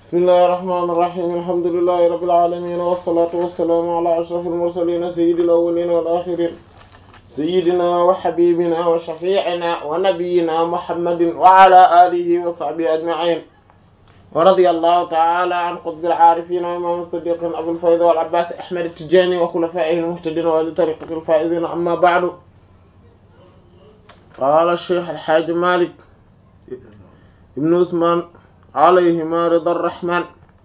bismillahir rahmanir rahim alhamdulillahi rabbil alamin wassalatu wassalamu ala ashrafil mursalin sayyidil awwalin wal akhirin sayyidina wa habibina wa shafi'ina wa nabiyyina muhammadin wa ala alihi wa sahbihi ajma'in wa radiyallahu ta'ala an qutbil arifin wa imam as-siddiqin abul fayd wal abbas ahmad at-tijani wa khulafa'ihi al-muhtadin wa li tariqatil faizin amma ba'du qala ash-shaykh al-hajj malik ibn usman alayhima rida rahman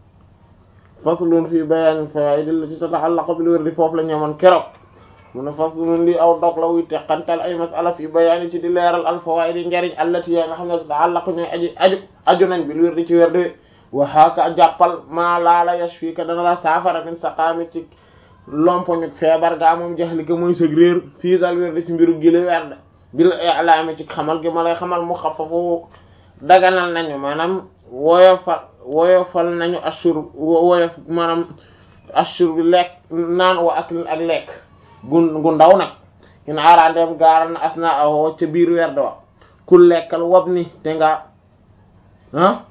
faslun fi bayaani fawaid allati tata'allaqu bil wirdi foofu la ñamoon keroog mu ne faslun li aw dog la wuy teqantal ay masala fi bayaani ci di leeral al fawaid yi njariñ allati yaa nga xam ne tata'allaqu ñooy aji aju aju nañ bil wirdi ci wirdi wa haka jàppal maa laala yashfika dana la saafara min saqaami ci lompoñu feebar gaa moom jaxli ko mooy sëg réer fii dal wirdi ci mbiru gili werd bil i'laami ci xamal gi ma lay xamal mu xafafu daganal nañu maanaam woyofal woyofal nañu assur woyof maanaam assur bi lekk naan wa ak ak lekk gu gu ndaw nag in arandeem gaaral na asna awo ca biir werd wa ku lekkal wab ni te nga ah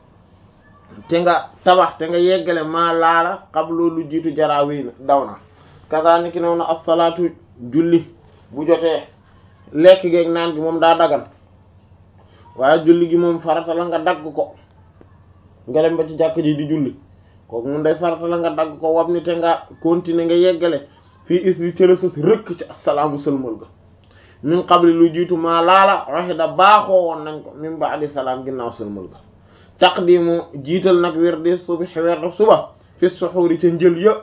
te nga tabax te nga yeggale maa laala xam loolu jiitu jaraawi daw na kasaani ki noonu as-salaatu julli bu jotee lekk geeg naan gi moom daa dagan waaye julli gi moom farata la nga dagg ko nga dem ba ci jàkk ji di julli kooku mun day farata la nga dagg ko wab ni te nga continuer nga yeggale fii is li cëla sës rëkk ci assalaamu sëlmal ga min qabli lu jiitu maa laala waxe da baaxoo woon nañ ko min ba'di salaam ginnaaw sëlmal ga taqdimu jiital nag wirdi subhi werdu suba fi suxuuri ca njël ya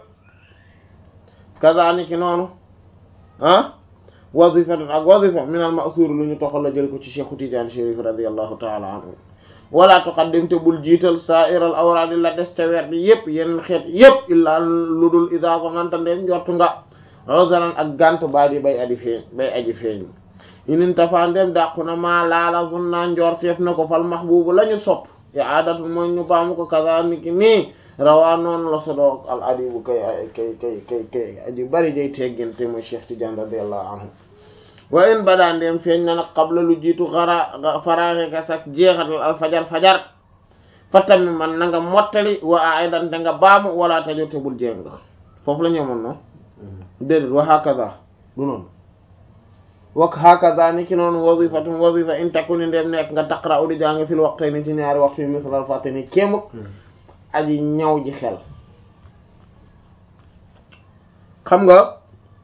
kazaaniki noonu ah wazifatun ak wazifa min al ma'thur lu ñu toxal la jël ko ci Cheikhu Tidiane Chérif radiyallahu ta'ala anhu wala tuqaddim te bul jiital sa'iral awraad la des ca weer bi yëpp yeneen xeet yëpp illaa lu dul idaa zamanta ndeen njortu nga uzaran ak gànt baa di bay aji feeñ bay aji feeñ inin tafa ndem dàqu na maa laala zunna njorteef na ko fal mahbubu la ñu sopp i'aadatu mooy ñu baamu ko kaza niki nii rawaa noonu la sodoo al adibu kay kay kay kay kay aji bari jay tegginte mooy Cheikh Tidiane radiyallahu anhu wa in badaa ndeem feeñ na nag qabla lu jiitu xara faraaxe ka sax jeexatal al fajar fajar fa tammi man na nga mottali wa aidan te nga baamu wala tajote bul jéng foofu la ñëwoon noonu déedéet wa hakaza du noonu wa hakaza ni ki noonu wazifatun wazifa in takuni ndeem nekk nga taqra u di jàng fil waqtayni ci ñaari waxtu yi misalal fàtteni kéemuk aji ñaw ji xel xam nga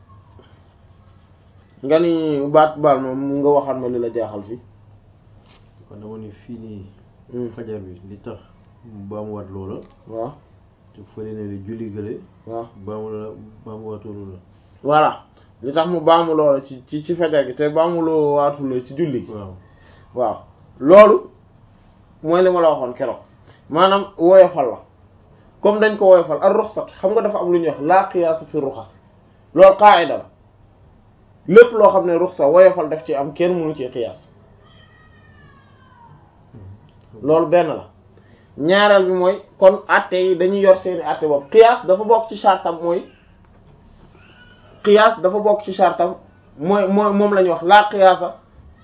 nga ni baat baal moom nga waxal ma li la jaaxal fii kon dama ni fii nii fajar bi li tax ba mu wat loola waaw te fële ne li julli gële waaw ba mu la ba mu watu loola voilà li tax mu baamu loola ci ci ci fajar gi te baamu loo waatu la ci julli gi waaw waaw loolu mooy li ma la waxoon keroog maanaam woyofal la comme dañ ko woyofal ak ruxsat xam nga dafa am lu ñuy wax la qiyaas fi ruxas loolu qaa'ida la lépp loo xam ne ruxsa woyofal daf ci am kenn mënu ci qiyaas loolu benn la ñaareel bi mooy kon atte yi dañuy yor seeni atte boobu qiyaas dafa bokk ci chartam mooy qiyaas dafa bokk ci chartam mooy mooy moom la ñuy wax la qiyaasa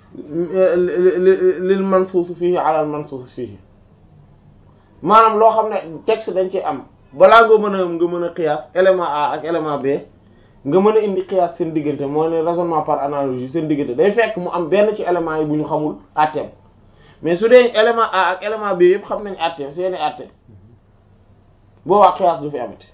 lil mansuus fihi ala al mansuus fihi maanaam loo xam ne texte dañ ci am balaa nga mën a nga mën a qiyaas élément A ak élément B nga mën a indi qiyaas seen diggante moo ne raisonnement par analogie seen diggante day fekk mu am benn ci élément yi bu ñu xamul àtteem mais su dee élément A ak élément B yëpp xam nañ àtteem seeni àtte boobaa qiyaas du fi amati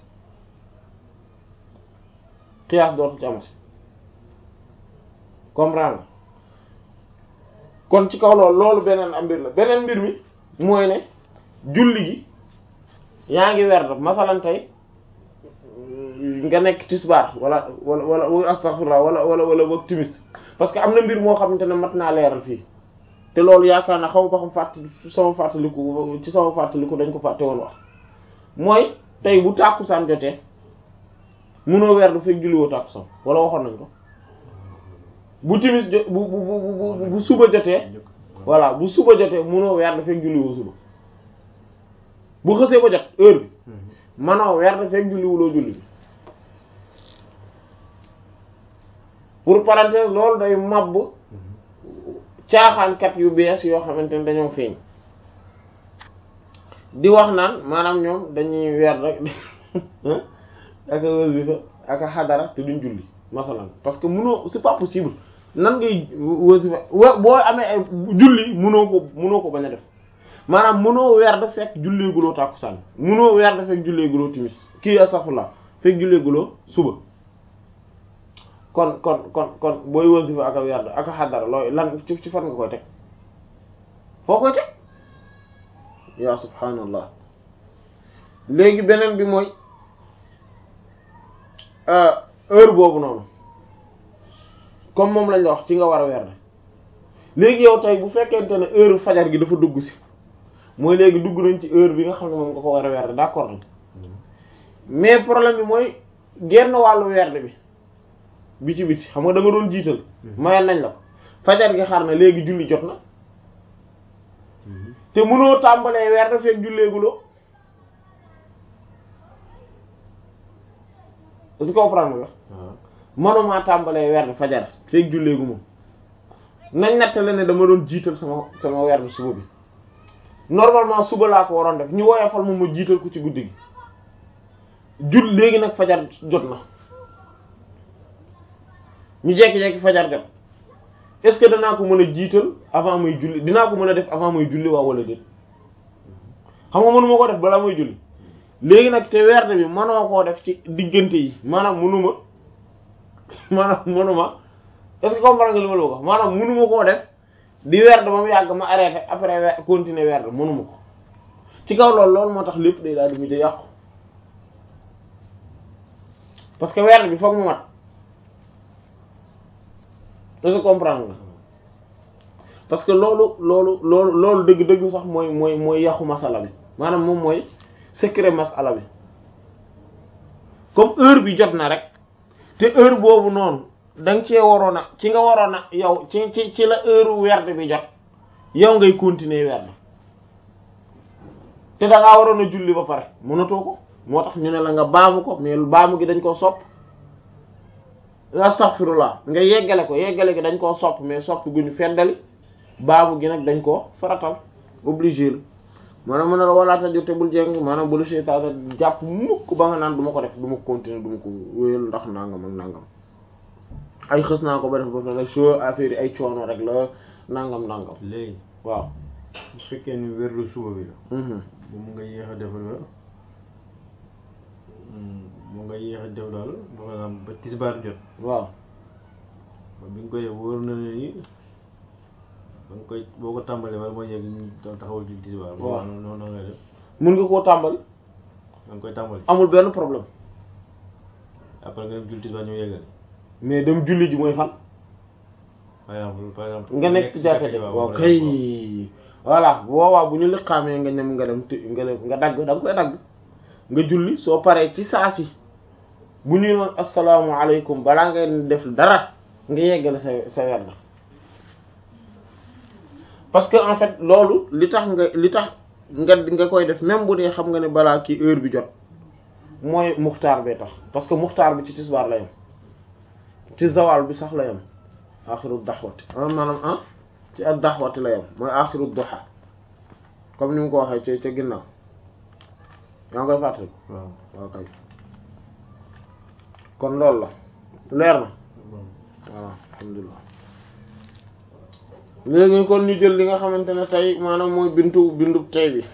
qiyaas dootu ci amati comprendre kon ci kaw loolu loolu beneen am mbir la beneen mbir mi mooy ne julli gi yaa ngi werd masalan tey nga nekk tisbaar wala wala wala astaghfirullah wala wala wala wak timis parce que am na mbir moo xamante ne mat naa leeral fii te loolu yaakaar naa xaw ba xam fàtt sama fàttaliku ci sama fàttaliku dañ ko fàtte woon wax mooy tey bu tàkkusaan jotee mënoo werd fekk julli woo tàkkusaan wala waxoon nañ ko bu timis jo bu bu bu bu suba jotee voilà bu suba jotee mënoo werd fekk julli woo suba bu xësee ba jot heure bi manoo werd fekk julli wuloo julli bi pour parenthèse loolu day mabb caaxaankat yu bees yoo xamante ne dañoo feeñ di wax naan maanaam ñoom dañuy weer rek aka wasifa aka xadara te duñ julli masalan parce que mënoo c'est pas possible nan ngay wasifa wa boo amee ay julli mënoo ko mënoo ko bañ a def maanaam mënoo weer da fekk julleeguloo tàkkusaan mënoo weer da fekk julleeguloo timis kii astaghfirullah fekk julleeguloo suba kon kon kon kon booy wasifa aka weer aka xadara looy lan ci ci fan nga koy teg foo koy teg yaa subhaanallah léegi beneen bi mooy heure boobu noonu comme moom lañ la wax ci nga war a weer léegi yow tey bu fekkente ne heure fajar gi dafa dugg si mooy léegi dugg nañ ci heure bi nga xam ne moom nga ko war a weer d'accord nañ mais problème bi mooy genn wàllu weer bi biti biti xam nga da nga doon jiital mayal nañ la ko fajar gi xar na léegi julli jot na te mënoo tàmbalee weer da fekk julleeguloo est-ce que comprendre nga mënumaa tàmbalee weer da fajar fekk julleegu moom nañ nattale ne dama doon jiital sama sama weer da suba bi normalement suba laa ko waroon def ñu woyofal moom ma jiital ko ci guddi gi jul léegi nag fajar jot na ñu jekki-jekki fajar jot est-ce que danaa ko mën a jiital avant may julli dinaa ko mën a def avant may julli waaw wala déet xam nga mënuma ko def balaa may julli léegi nag te werde bi mënoo koo def ci diggante yi maanaam mënuma maanaam mënuma est-ce que comprendre nga li ma la ko maanaam mënuma koo def di werde ba mu yàgg ma arrêté après weer continuer werde mënuma ko ci kaw loolu loolu moo tax lépp day daal di mujj yàqu parce que werde bi foog mu mat est-ce que comprendre nga parce que loolu loolu loolu loolu dëgg-dëgg sax mooy mooy mooy yàqu masala bi maanaam moom mooy secret masala bi comme heure bi jot na rek te heure boobu noonu da nga cee waroon a ci nga waroon a yow ci ci ci la heure werd bi jot yow ngay continuer werd te da ngaa waroon a julli ba pare mënatoo ko moo tax ñu ne la nga baamu ko mais baamu gi dañ koo sopp astaghfirullah nga yeggale ko yeggale gi dañ koo sopp mais sopp gu ñu feddali baamu gi nag dañ koo faratal obligé la maanaam mën na la walaata jote bul jeng maanaam bulu seytaane jàpp mukk ba nga naan du ma ko def du ma continuer du ma ko wéyal ndax nangam ak nangam ay xës naa ko ba def ba pare soo affaire yi ay coono rek la nangam nangam léegi waaw bu fekkee ni wérlu suba bi la bu mu nga yéex a def la mu nga yéex a def daal maanaam ba tisbaar jot waaw bi nga koy def wóor na ne ni ba nga koy boo ko tàmbalee wala mooy yegg ñu taxawal julli tisbaar boo waaw noonu noonu ngay def mun nga koo tàmbali da nga koy tàmbali amul benn problème après nga dem julli tisbaar ñëw yeggali mais dem julli ji mooy fan par exemple par exemple nga nekk ci jàkka ji waaw kay voilà boobaa bu ñu liqaamee nga ñem nga dem ti nga dem nga dagg da nga koy dagg nga julli soo paree ci saa si bu ñuy noon asalaamualeykum balaa ngay def dara nga yeggale sa sa werd parce que en fait loolu li tax nga li tax nga nga koy def même bu dee xam nga ne balaa kii heure bi jot mooy muxtaar bee tax parce que muxtaar bi ci tisbaar la yam ci zawal bi sax la yam axiru daxwati ah maanaam ah ci ak daxwati la yam mooy axiru duha comme ni mu ko waxee ci ca ginnaaw yaa ngi koy fàttali waaw waaw kay kon loolu la leer na waaw alhamdulilah léegi kon ñu jël li nga xamante ne tey maanaam mooy bintu bindu tey bi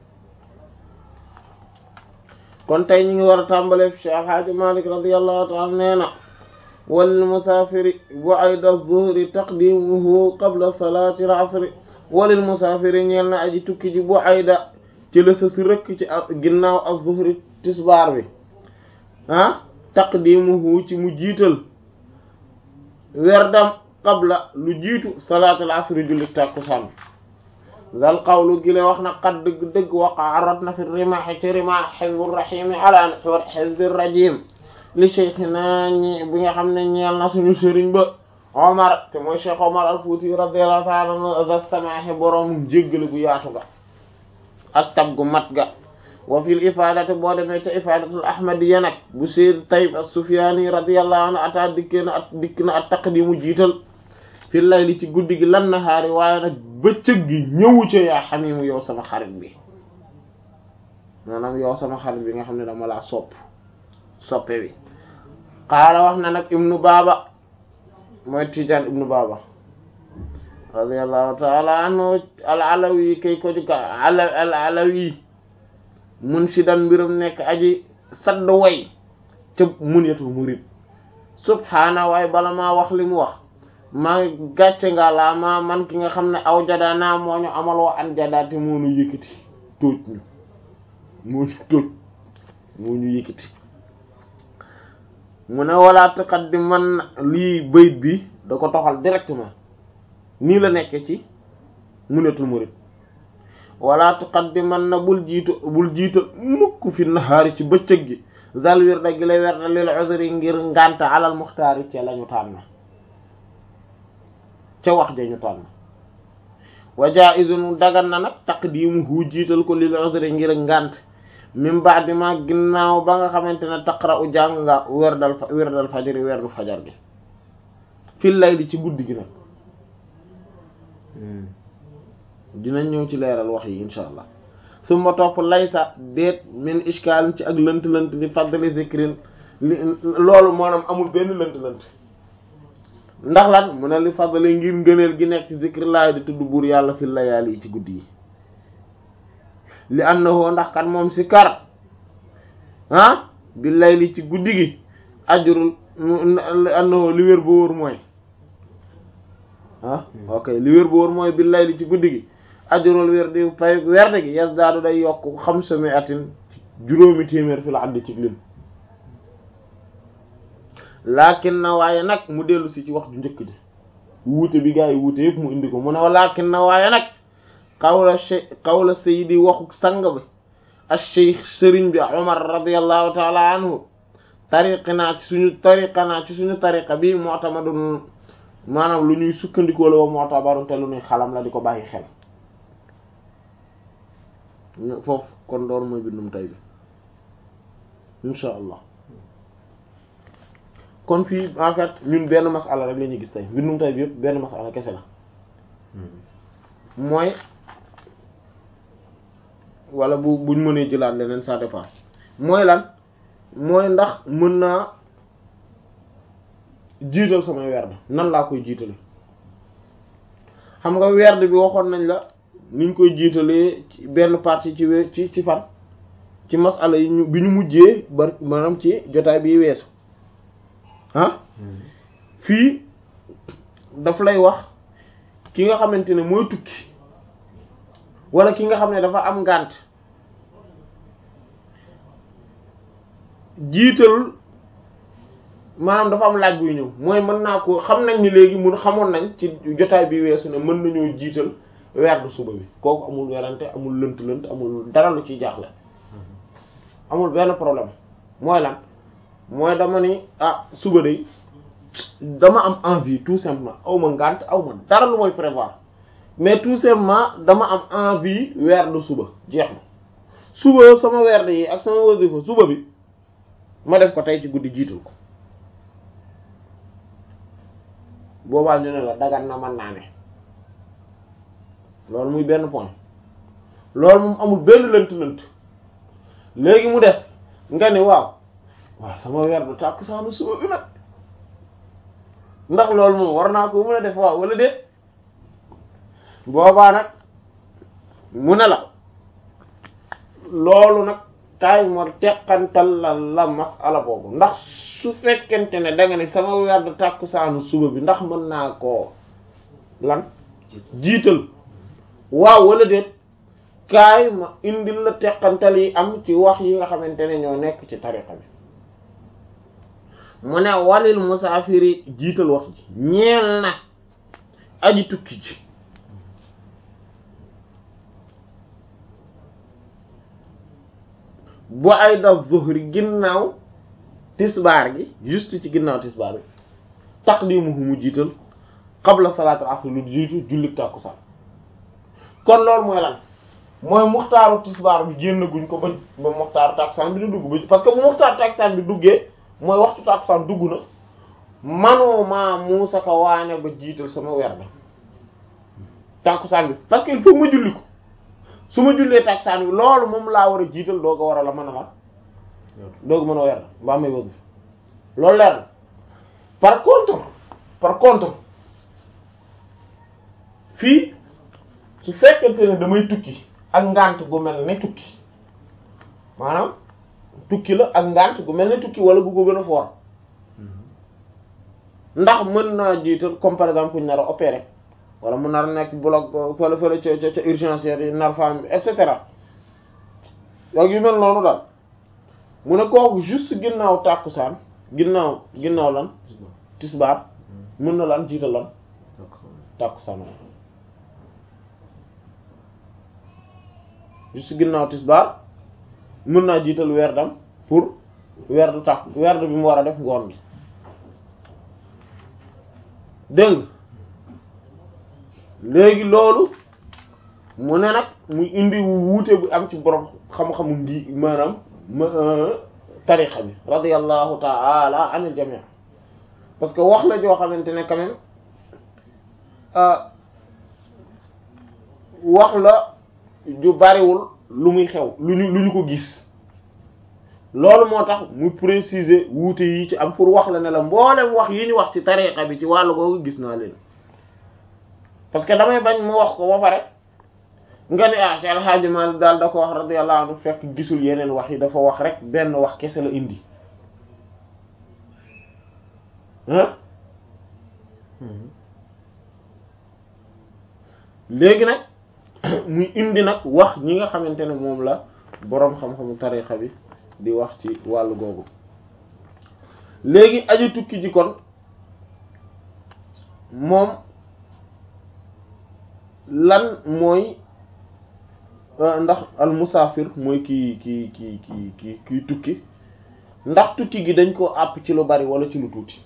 kon tey ñu ngi war a tàmbalee fi Cheikh Hadji Malick radiyallahu ta'ala nee na wal musaafiri bu ayda zuhri taqdimuhu qabla salaati al-asri walil musaafiri ñeel na aji tukki ji bu ayda ci la sës rëkk ci ginnaaw az-zuhri tisbaar bi ah taqdimuhu ci mu jiital werdam qabla lu jiitu salaatul asri julli tàkkusaan dal qawlu gi la wax na qad dëgg-dëgg waqa rot na fi rimaaxi ci rimaax xizbur rahimi ala naxwar xizbir rajim li cheikhina ñi bi nga xam ne ñeel na suñu sëriñ ba omar te mooy cheikh omar al fuuti radiyallahu ta'ala anhu za samaaxe boroom jéggale gu yaatu ga ak tab gu mat ga wa fil ifadati boo demee te ifadatul ahmadiyya nag bu sayyid tayyib as-sufyani radiyallahu anhu ata dikk na at dikk na at taqdimu jiital fi layli ci guddi gi lan nahaari waaye nag bëccëg gi ñëwu ca yaa xamimu yow sama xarit bi maanaam yow sama xarit bi nga xam ne dama laa sopp soppe bi qaala wax na nag ibnu baaba mooy tijaan ibnu baaba radiyallahu taala anhu al alawi kay ko juka al al alawi munshidan mbirum nekk aji sadd way ca munyatul murid subhaana waaye bala maa wax li mu wax maa gàcce nga laa ma man ki nga xam ne aw jadaa naa moo ñu amal wa an jadaate moo ñu yëkkati tóoj ñu moo ñu tóoj moo ñu yëkkati mu ne wala tuqaddiman lii bayit bi da ko toxal directement nii la nekke ci munatul murid wala tuqaddiman na bul jiitu bul jiitu mukk fi nahaari ci bëccëg gi zal wirda gi lay werda lil uzri ngir ngànta alal muxtaari ca lañu tànn ca wax ja ñu tànn wa jaizun dagan na nag taqdimuhu jiital ko lil uzri ngir ngànt min ba'di ma ginnaaw ba nga xamante ne taqra'u jàng nga werdal werdal fajari werdu fajar gi fil layli ci guddi gi nag dinañ ñëw ci leeral wax yi insha allah summa topp laysa déet min ishkaalin ci ak lënt-lënt li fadli zikrin li loolu maanaam amul benn lënt-lënt ndax lan mu ne li fadli ngir ngëneel gi nekk ci zikrillahi di tudd buur yàlla fi layaali yi ci guddi yi li annahu ndax kan moom si kar ah bi layli ci guddi gi ajrul li annahu li wér ba wóor mooy ah ok li wér ba wóor mooy bi layli ci guddi gi ajurul werdi fay werde gi yazdaadu day yokk xam sami atin juróomi téeméer fi la àdd ci lim laakin na waaye nag mu dellu si ci wax ju njëkk ji wuute bi gaa yi wuute yëpp mu indi ko mu ne laakin na waaye nag xawla xawla sayidi waxu sang bi al cheikh sëriñ bi omar radiallahu taala anhu tariqinaa ci suñu tariqanaa ci suñu tariqa bi mu'tamadun maanaam lu ñuy sukkandikoo la wa mu'tabarun te lu ñuy xalam la di ko bàyyi xel foofu kon doon mooy bindum tay bi insha allah kon fii en fait ñun benn masala rek la ñuy gis tey bindum tay bi yëpp benn masala kese la mooy wala bu buñ mënee jëlaat leneen ça dépend mooy lan mooy ndax mën naa jiital samay werd nan laa koy jiitale xam nga werd bi waxoon nañ la niñ koy jiitalee ci benn partie ci we ci ci fan ci masala yi ñu bi ñu mujjee bar maanaam ci jotaay bi weesu ah fii daf lay wax ki nga xamante ne mooy tukki wala ki nga xam ne dafa am ngànt jiital maanaam dafa am laaj buy ñëw mooy mën naa ko xam nañ ni léegi mun xamoon nañ ci jotaay bi weesu ne mën nañoo jiital werdu suba bi kooku amul werante amul lënt lënt amul dara lu ciy jaaxle amul benn problème mooy lan mooy dama ni ah suba de dama am envie tout simplement aw ma ngànt aw ma dara lu mooy prévoir mais tout simplement dama am envie werdu suba jeex na suba sama werd yi ak sama wasifa suba bi ma def ko tey ci guddi jiital ko boobaa ñu ne la dagan na mën naa ne loolu muy benn point loolu moom amul benn lënt-lënt léegi mu des nga ni waaw waaw sama weer du tàkk saanu suba bi nag ndax loolu moom war naa ko mën a def waaw wala déet boobaa nag mu ne la loolu nag kaay moo teqantal la la masala boobu ndax su fekkente ne da nga ni sama weer du tàkk saanu suba bi ndax mën naa koo lan jiital waaw wala déet kaay ma indil la teqantal yi am ci wax yi nga xamante ne ñoo nekk ci tariqa bi mu ne walil musaafiri jiital wax ji ñeel na aji tukki ji bu ay da zuhri ginnaaw tisbaar gi juste ci ginnaaw tisbaar bi taqdimuhu mu jiital qabla salaatul asr lu jiitu jullit tàkkusaan kon loolu mooy lan mooy muxtaaru tisbaar bi génn guñ ko ba ba muxtaaru tàkkusaan bi di dugg ba parce que bu muxtaaru tàkkusaan bi duggee mooy waxtu tàkkusaan dugg na manoo maa muusa ka waane ba jiital sama werd tàkkusaan bi parce que il faut ma julli ko su ma jullee taksaan bi loolu moom laa war a jiital doo ko war a la mën a la doo ko mën a weer mbaa may wasif loolu leer na par contre par contre fii su fekkente ne damay tukki ak ngant gu mel ne tukki maanaam tukki la ak ngant gu mel ne tukki wala gu ko gën a foor ndax mën naa jiital comme par exemple ku ñu nar a opérer wala mu nar a nekk bloc fële fële ca ca ca urgence yi nar femme bi et cetera ak yu mel noonu daal mu ne kooku juste ginnaaw tàkkusaan ginnaaw ginnaaw lan tisbaar mën na lan jiital lan tàkkusaan juste ginnaaw tisbaar mën naa jiital werdam pour werdu tàkk werdu bi mu war a def ngoon gi dégg léegi loolu mu ne nag muy indi wuute bu am ci borom xam-xamu ngi maanaam tariqa bi radiyallahu ta'ala anil jami' parce que wax la joo xamante ne quand même wax la ju bariwul lu muy xew lu ñu lu ñu ko gis loolu moo tax mu préciser wuute yi ci am pour wax la ne la mboolem wax yi ñu wax ci tariqa bi ci wàllu googu gis naa leen parce que damay bañ mu wax ko ba pare nga ni ah Cheikh El Hadji Malick daal da ko wax radiyallahu anhu fekk gisul yeneen wax yi dafa wax rek benn wax kese la indi ah léegi nag muy indi nag wax ñi nga xamante ne moom la boroom xam-xamu tariqa bi di wax ci wàllu googu léegi aji tukki ji kon moom lan mooy ndax al musaafir mooy kii kii kii kii kii kii tukki ndax tukki gi dañ ko àpp ci lu bari wala ci lu tuuti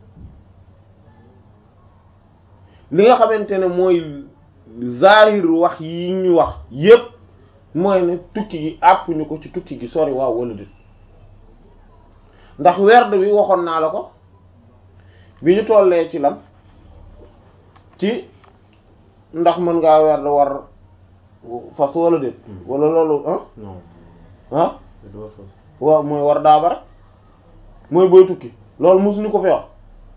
li nga xamante ne mooy zahir wax yi ñu wax yépp mooy ne tukki gi àpp ñu ko ci tukki gi sori waaw wala déet ndax werd bi waxoon naa la ko bi ñu tollee ci lan ci ndax mën ngaa werd war fas wala déet wala loolu ah ah waaw mooy war daaba rek mooy booy tukki loolu mosuñu ko fi wax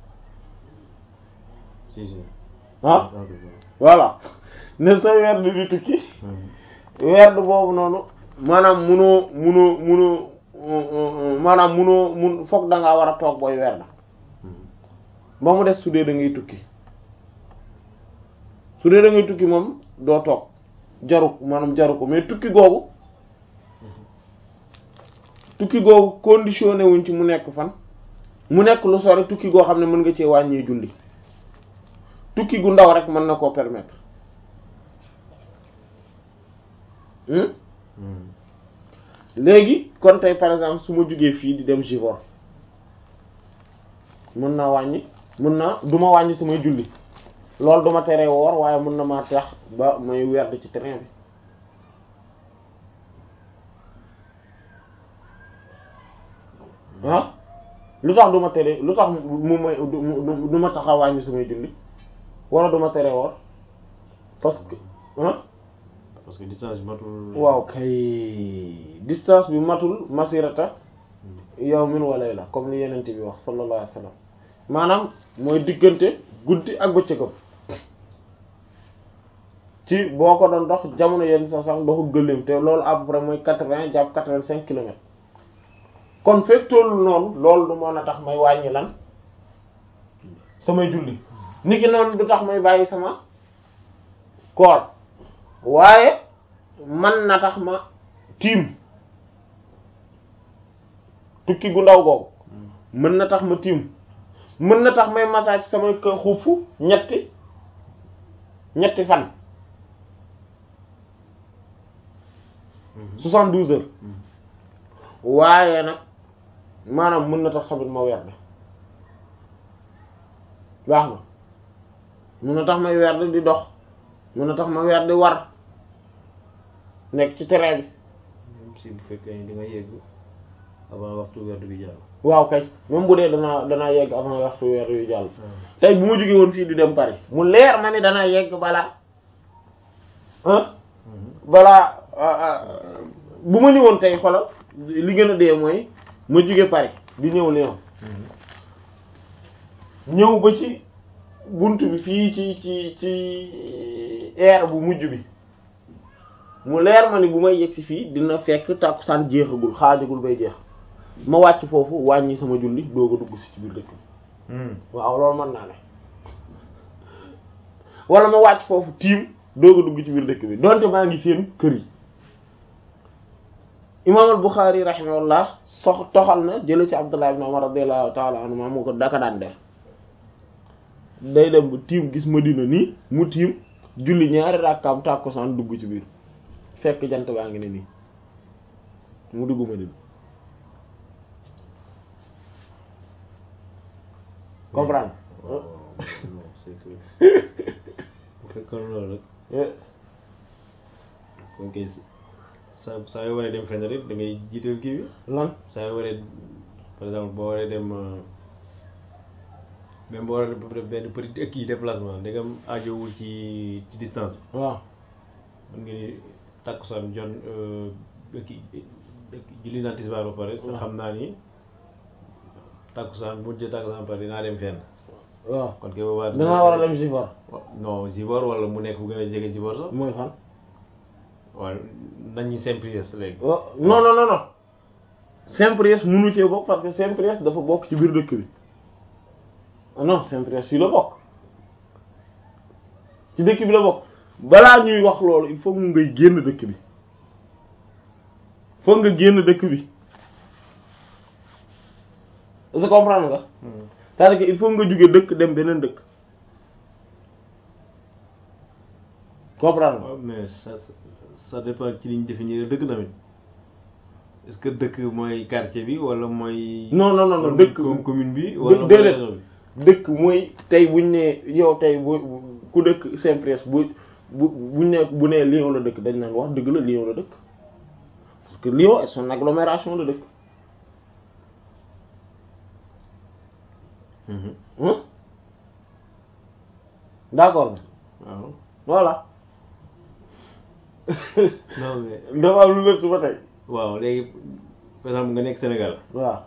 ah voilà ne sa werd di tukki werd boobu noonu maanaam munoo munoo munoo maanaam munoo mun foog da ngaa war a toog booy werd ba mu des su dee da ngay tukki su dee da ngay tukki moom doo toog jaru maanaam jaru ko mais tukki googu tukki googu conditionné wuñ ci mu nekk fan mu nekk lu sori tukki goo xam ne mën nga cee wàññee julli tukki gu ndaw rek mën na koo permettre léegi kon tey par exemple su ma jugee fii di dem Givor mën naa wàññi mën naa du ma wàññi samay julli loolu duma teree woor waaye mën na maa tax ba may werd ci train bi ah lu tax du ma tere lu tax mu may du ma tax a wàññi samay julli wala du ma teree woor parce que ah parce que distance bi matul. waaw kay distance bi matul masirata yawmin wa layla comme li yenente bi wax sallallahu alayhi wasallam maanaam mooy diggante guddi ak bëccëgam ci boo ko doon dox jamono yenn sa sax doxu gëléem te loolu à peu près mooy quatre-vingts jàpp quatre-vingt-cinq kilomètres kon fekk tollu noonu loolu du mën a tax may wàññi lan samay julli niki noonu du tax may bàyyi sama koor waaye man na tax ma tiim tukki gu ndaw googu mën na tax ma tiim mën na tax may massage sama kër xuufu ñetti ñetti fan soixante-douze heures waaye nag maanaam mën na tax tamit ma werd baax na mën na tax may werd di dox mën na tax ma werd di war nekk ci terrain bi même si bu fekkee ni di nga yegg avant waxtu werd bi jàll. waaw kay même bu dee danaa danaa yegg avant waxtu weer yu jàll tey bu ma jógee woon fii di dem Paris mu leer ma ni danaa yegg balaa ah balaa bu ma ñëwoon tey xolal li gën a dee mooy ma jóge Paris di ñëw Lyon ñëw ba ci bunt bi fii ci ci ci air bu mujj bi mu leer ma ni bu may yegsi fii dina fekk tàkkusaan jeexagul xaajagul bay jeex ma wàcc foofu wàññi sama julli doog a dugg si ci biir dëkk bi waaw loolu mën naa ne wala ma wàcc foofu tiim doog a dugg ci biir dëkk bi donte maa ngi seen kër yi imaam al Buxaari rahimahullah sox toxal na jële ci Abdullah ibn Umar radiyallahu ta'ala anhu maa moo ko daka daan def day dem bu tiim gis Madina nii mu tiim julli ñaari rakkaam tàkkusaan dugg ci biir fekk jant baa ngi ne nii mu dugg Madina comprendre c'est que bu fekkoon loolu rek kon kay saa saa yoo waree dem fenn rek da ngay jiital kii bi lan saa yoo waree par exemple boo waree dem même boo waree def benn petit kii déplacement ndegam aajowul ci ci distance bi waaw mën nga ni takkusaan jon kii julli naa tisbaar ba pare te xam naa ni takkusaan bu jë takkusaan ba pare dinaa dem fenn waaw kon kay boobaa danaa war a dem Zivor non Zivor wala mu nekk bu gën a jege Zivor sax mooy fan waaw nañu Saint-Priest léegi non non non non Saint-Priest mënu cee bokk parce que Saint-Priest dafa bokk ci biir dëkk bi non Saint-Priest fii la bokk ci dëkk bi la bokk balaa ñuy wax loolu il faut mu ngay génn dëkk bi foog nga génn dëkk bi est-ce que comprendre nga c'est-à-dire que il faut nga jóge dëkk dem beneen dëkk comprendre nga waaw mais ça ça dépend ci liñ définir dëkk tamit est-ce que dëkk mooy quartier bi wala mooy. non non non non dëkk comme commune bi. wala mooy déedéet région bi. dëkk mooy tey buñ ne yow tey bu ku dëkk Saint-Priest bu bu buñ ne bu nee Lyon la dëkk dañ naan wax dëgg la Lyon la dëkk parce que Lyon est son agglomération la dëkk Mhm. hein d'accord waaw voilà non mais dafa am lu lëtt ba tey waaw léegi par exemple nga nekk Sénégal waaw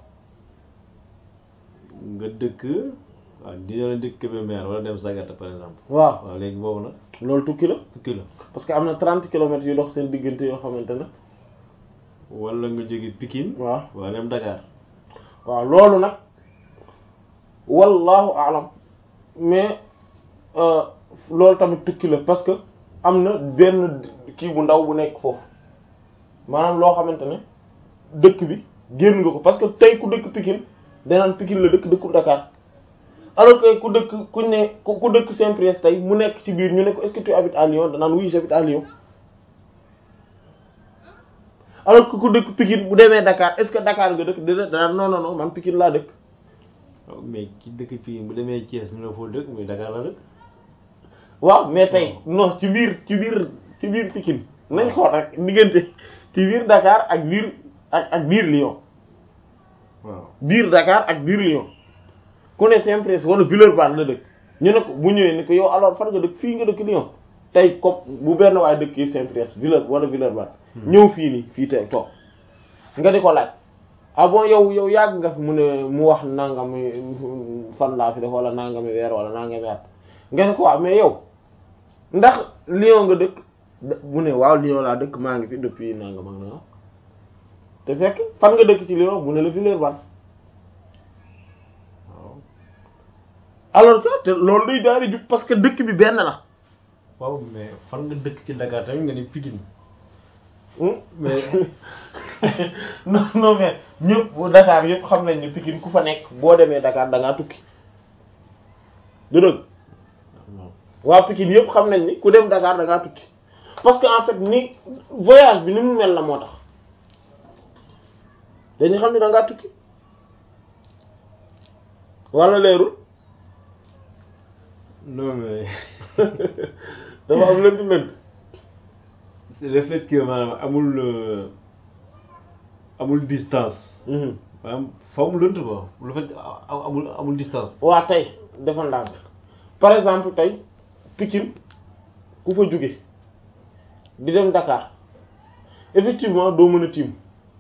nga dëkk waaw di doon dëkk Kébémer wala dem Sagata par exemple. waaw waaw léegi boobu nag loolu tukki la tukki la parce que am na 30 kilomètres yu dox seen diggante yoo xamante ne wala nga jóge Pikine. waaw wala dem Dakar. waaw loolu nag wallahu alam mais euh, loolu tamit tukki la parce que am na benn kii bu ndaw bu nekk foofu maanaam loo xamante ne dëkk bi génn nga ko parce que tey ku dëkk Pikine danaan Pikine la dëkk dëkkul Dakar alors que ku dëkk kuñ ne ku ku dëkk Saint-Priest tey mu nekk ci biir ñu ne ko est-ce que tu habites à Lyon danaan oui j'habite à Lyon alors que ku dëkk Pikine bu demee Dakar est-ce que Dakar nga dëkk déedéet danaan non non non man Pikine laa dëkk waaw mais ci dëkk Pikine bu demee Thiès ñu la foo dëkk mais Dakar la dëkk. waaw mais tey non ci biir ci biir ci biir Pikine nañ xool rek diggante ci biir Dakar ak biir ak ak biir Lyon waaw biir Dakar ak biir Lyon ku ne Saint-Priest wala Villeurbanne la dëkk ñu ne ko bu ñëwee ni ko yow alors fan nga dëkk fii nga dëkk Lyon tey comme bu benn waaye dëkk yi Saint-Priest Villeur wala Villeurbanne ñëw fii nii fii tey toog nga di ko laaj ah bon yow yow yàgg nga fi mu ne mu wax nangami fan laa fi def wala nangami weer wala nangami at nga ne ko waaw mais yow ndax Lyon nga dëkk da- mu ne waaw Lyon laa dëkk maa ngi fi depuis nangam ak nangam te fekk fan nga dëkk ci Lyon mu ne la Villeurbanne waaw alors que te loolu day daal di jub parce que dëkk bi benn la waaw mais fan nga dëkk ci Dakar tamit nga ni Pikine. mais non non mais ñëpp bu Dakar yëpp xam nañ ne Pikine ku fa nekk boo demee Dakar da ngaa tukki du dëgg waaw waa Pikine yëpp xam nañ ni ku dem Dakar da ngaa tukki parce que en fait ni voyage bi ni mu mel la moo tax dañu xam ne da ngaa tukki wala leerul non mais dafa am lënt lënt c'est le fait que maanaam amul euh, amul distance. Mhm. maanaam faw mu lënt quoi le fait que a- amul amul distance. waa tey dafa ndànk par exemple tey Pikine ku fa jóge di dem Dakar effectivement doo mën a tiim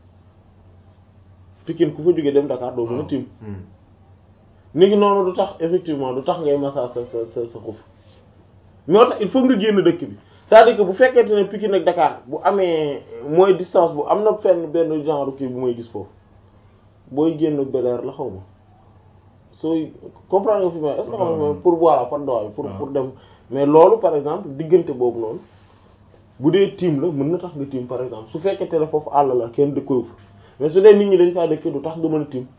Pikine ku fa jógee dem Dakar doo mën a tiim niki noonu du tax effectivement du tax ngay massa sa sa sa sa xuf moo tax il faut nga génn dëkk bi c'est-à-dire que bu fekkente ne Pikine ak Dakar bu amee mooy distance bu am na fenn benn genre kii bu may gis foofu booy génn beleer la xaw ma sooy comprendre nga fi ma est-ce que xam nga pour voilà par doy pour pour dem mais loolu par exemple diggante boobu noonu bu dee tiim la mën na tax nga tiim par exemple su fekkente ne foofu àll la kenn dëkkoyu fa mais su dee nit ñi dañ faa dëkk du tax nga mën a tiim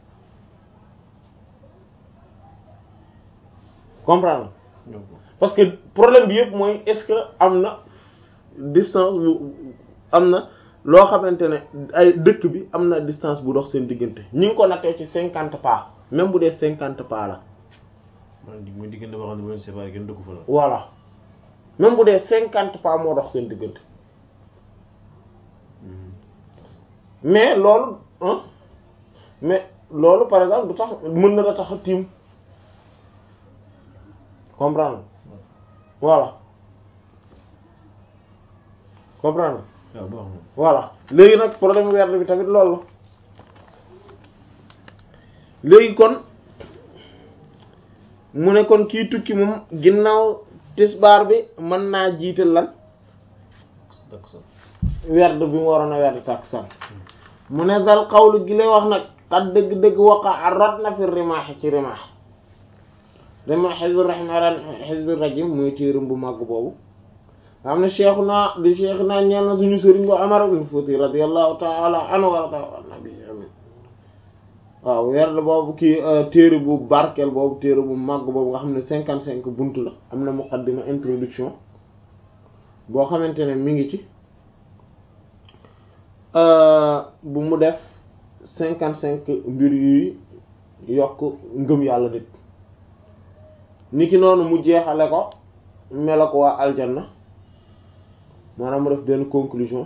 comprendre parce que problème bi yëpp mooy est-ce que am na distance bu am na loo xamante ne ay dëkk bi am na distance bu dox seen diggante ñi ngi ko nattee ci cinquante pas même bu dee cinquante pas la muy diggante boo xam ne bu leen séparé kenn dëkku fa la voilà même bu dee cinquante pas moo dox seen diggante mais loolu hein mais loolu par exemple du tax mën na la tax a tiim comprendre voilà comprendre waaw baax na voilà léegi nag problème werd bi tamit loolu la léegi kon mu ne kon kii tukki moom ginnaaw tisbaar bi mën naa jiital lan takkusaan werd bi mu waroon a werd takkusaan mu ne dal xawlu gi lay wax nag xat dëgg-dëgg waqa rot na fi rimaax ci rimaax rimaax xisbi rahmaan xisbi rajim muy téeram bu màgg boobu nga xam ne cheikhu naa di cheikh naa ñeel na suñu sëriñ bu Umar ibn Fuuti radiyallahu ta'ala anhu warda an nabi amin waaw werd boobu kii téere bu barkeel boobu téere bu màgg boobu nga xam ne cinquante cinq buntu la am na muqaddima introduction boo xamante ne mi ngi ci bu mu def cinquante cinq mbir yuy yokk ngëm yàlla nit niki noonu mu jeexale ko melo ko waa aljanna maanaam mu def benn conclusion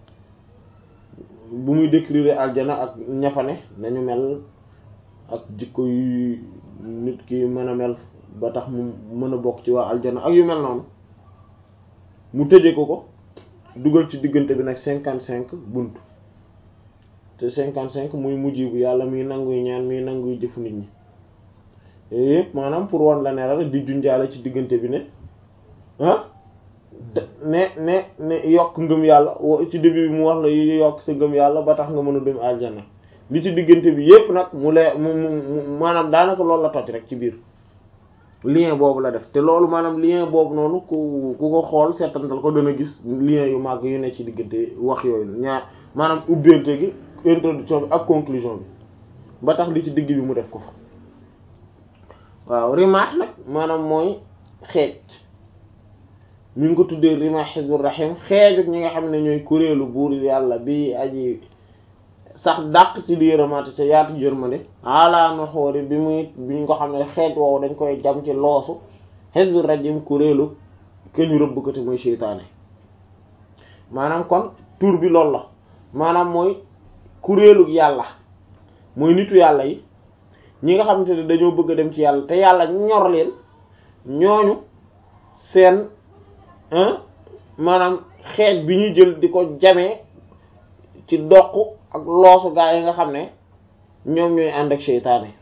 bu muy décrire aljana ak ñafane nañu mel ak jikko yu nit ki mën a mel ba tax mu mën a bokk ci waa aljana ak yu mel noonu mu tëje ko ko dugal ci diggante bi nag cinquante cinq bunt te cinquante cinq muy mujj bu yàlla muy nanguy ñaan muy nanguy jëfu nit ñi yooyu yëpp maanaam pour wan la ne la di junjaale ci diggante bi ne ah ne ne ne yokk ngëm yàlla ci début bi mu wax la yi yokk sa ngëm yàlla ba tax nga mën a dem aljana li ci diggante bi yépp nag mu lee mu mu maanaam daanaka loolu la toj rek ci biir lien boobu la def te loolu maanaam lien boobu noonu ku ku ko xool seetantal ko dana gis lien yu màgg yu ne ci diggante wax yooyu ñaar maanaam ubbeente gi introduction bi ak conclusion bi ba tax li ci digg bi mu def ko fa waaw rimaax nag maanaam mooy xeej mi ngi ko tuddee rima xizbur rahim xeejuk ñi nga xam ne ñooy kuréelu buur yàlla bi aji sax dàq ci di yërëmaate ca yaatu yërmande ala no xoori bi muy bi ñu ko xam ne xeej woowu dañ koy jam ci loosu xizbur rajim kuréelu ke ñu rëbb ko te mooy seytaane maanaam kon tur bi loolu la maanaam mooy kuréelu yàlla mooy nitu yàlla yi ñi nga xamante ne dañoo bëgg a dem ci yàlla te yàlla ñor leen ñooñu seen maanaam xeej bi ñuy jël di ko jamee ci doq ak loosu gaa yi nga xam ne ñoom ñooy ànd ak seytaane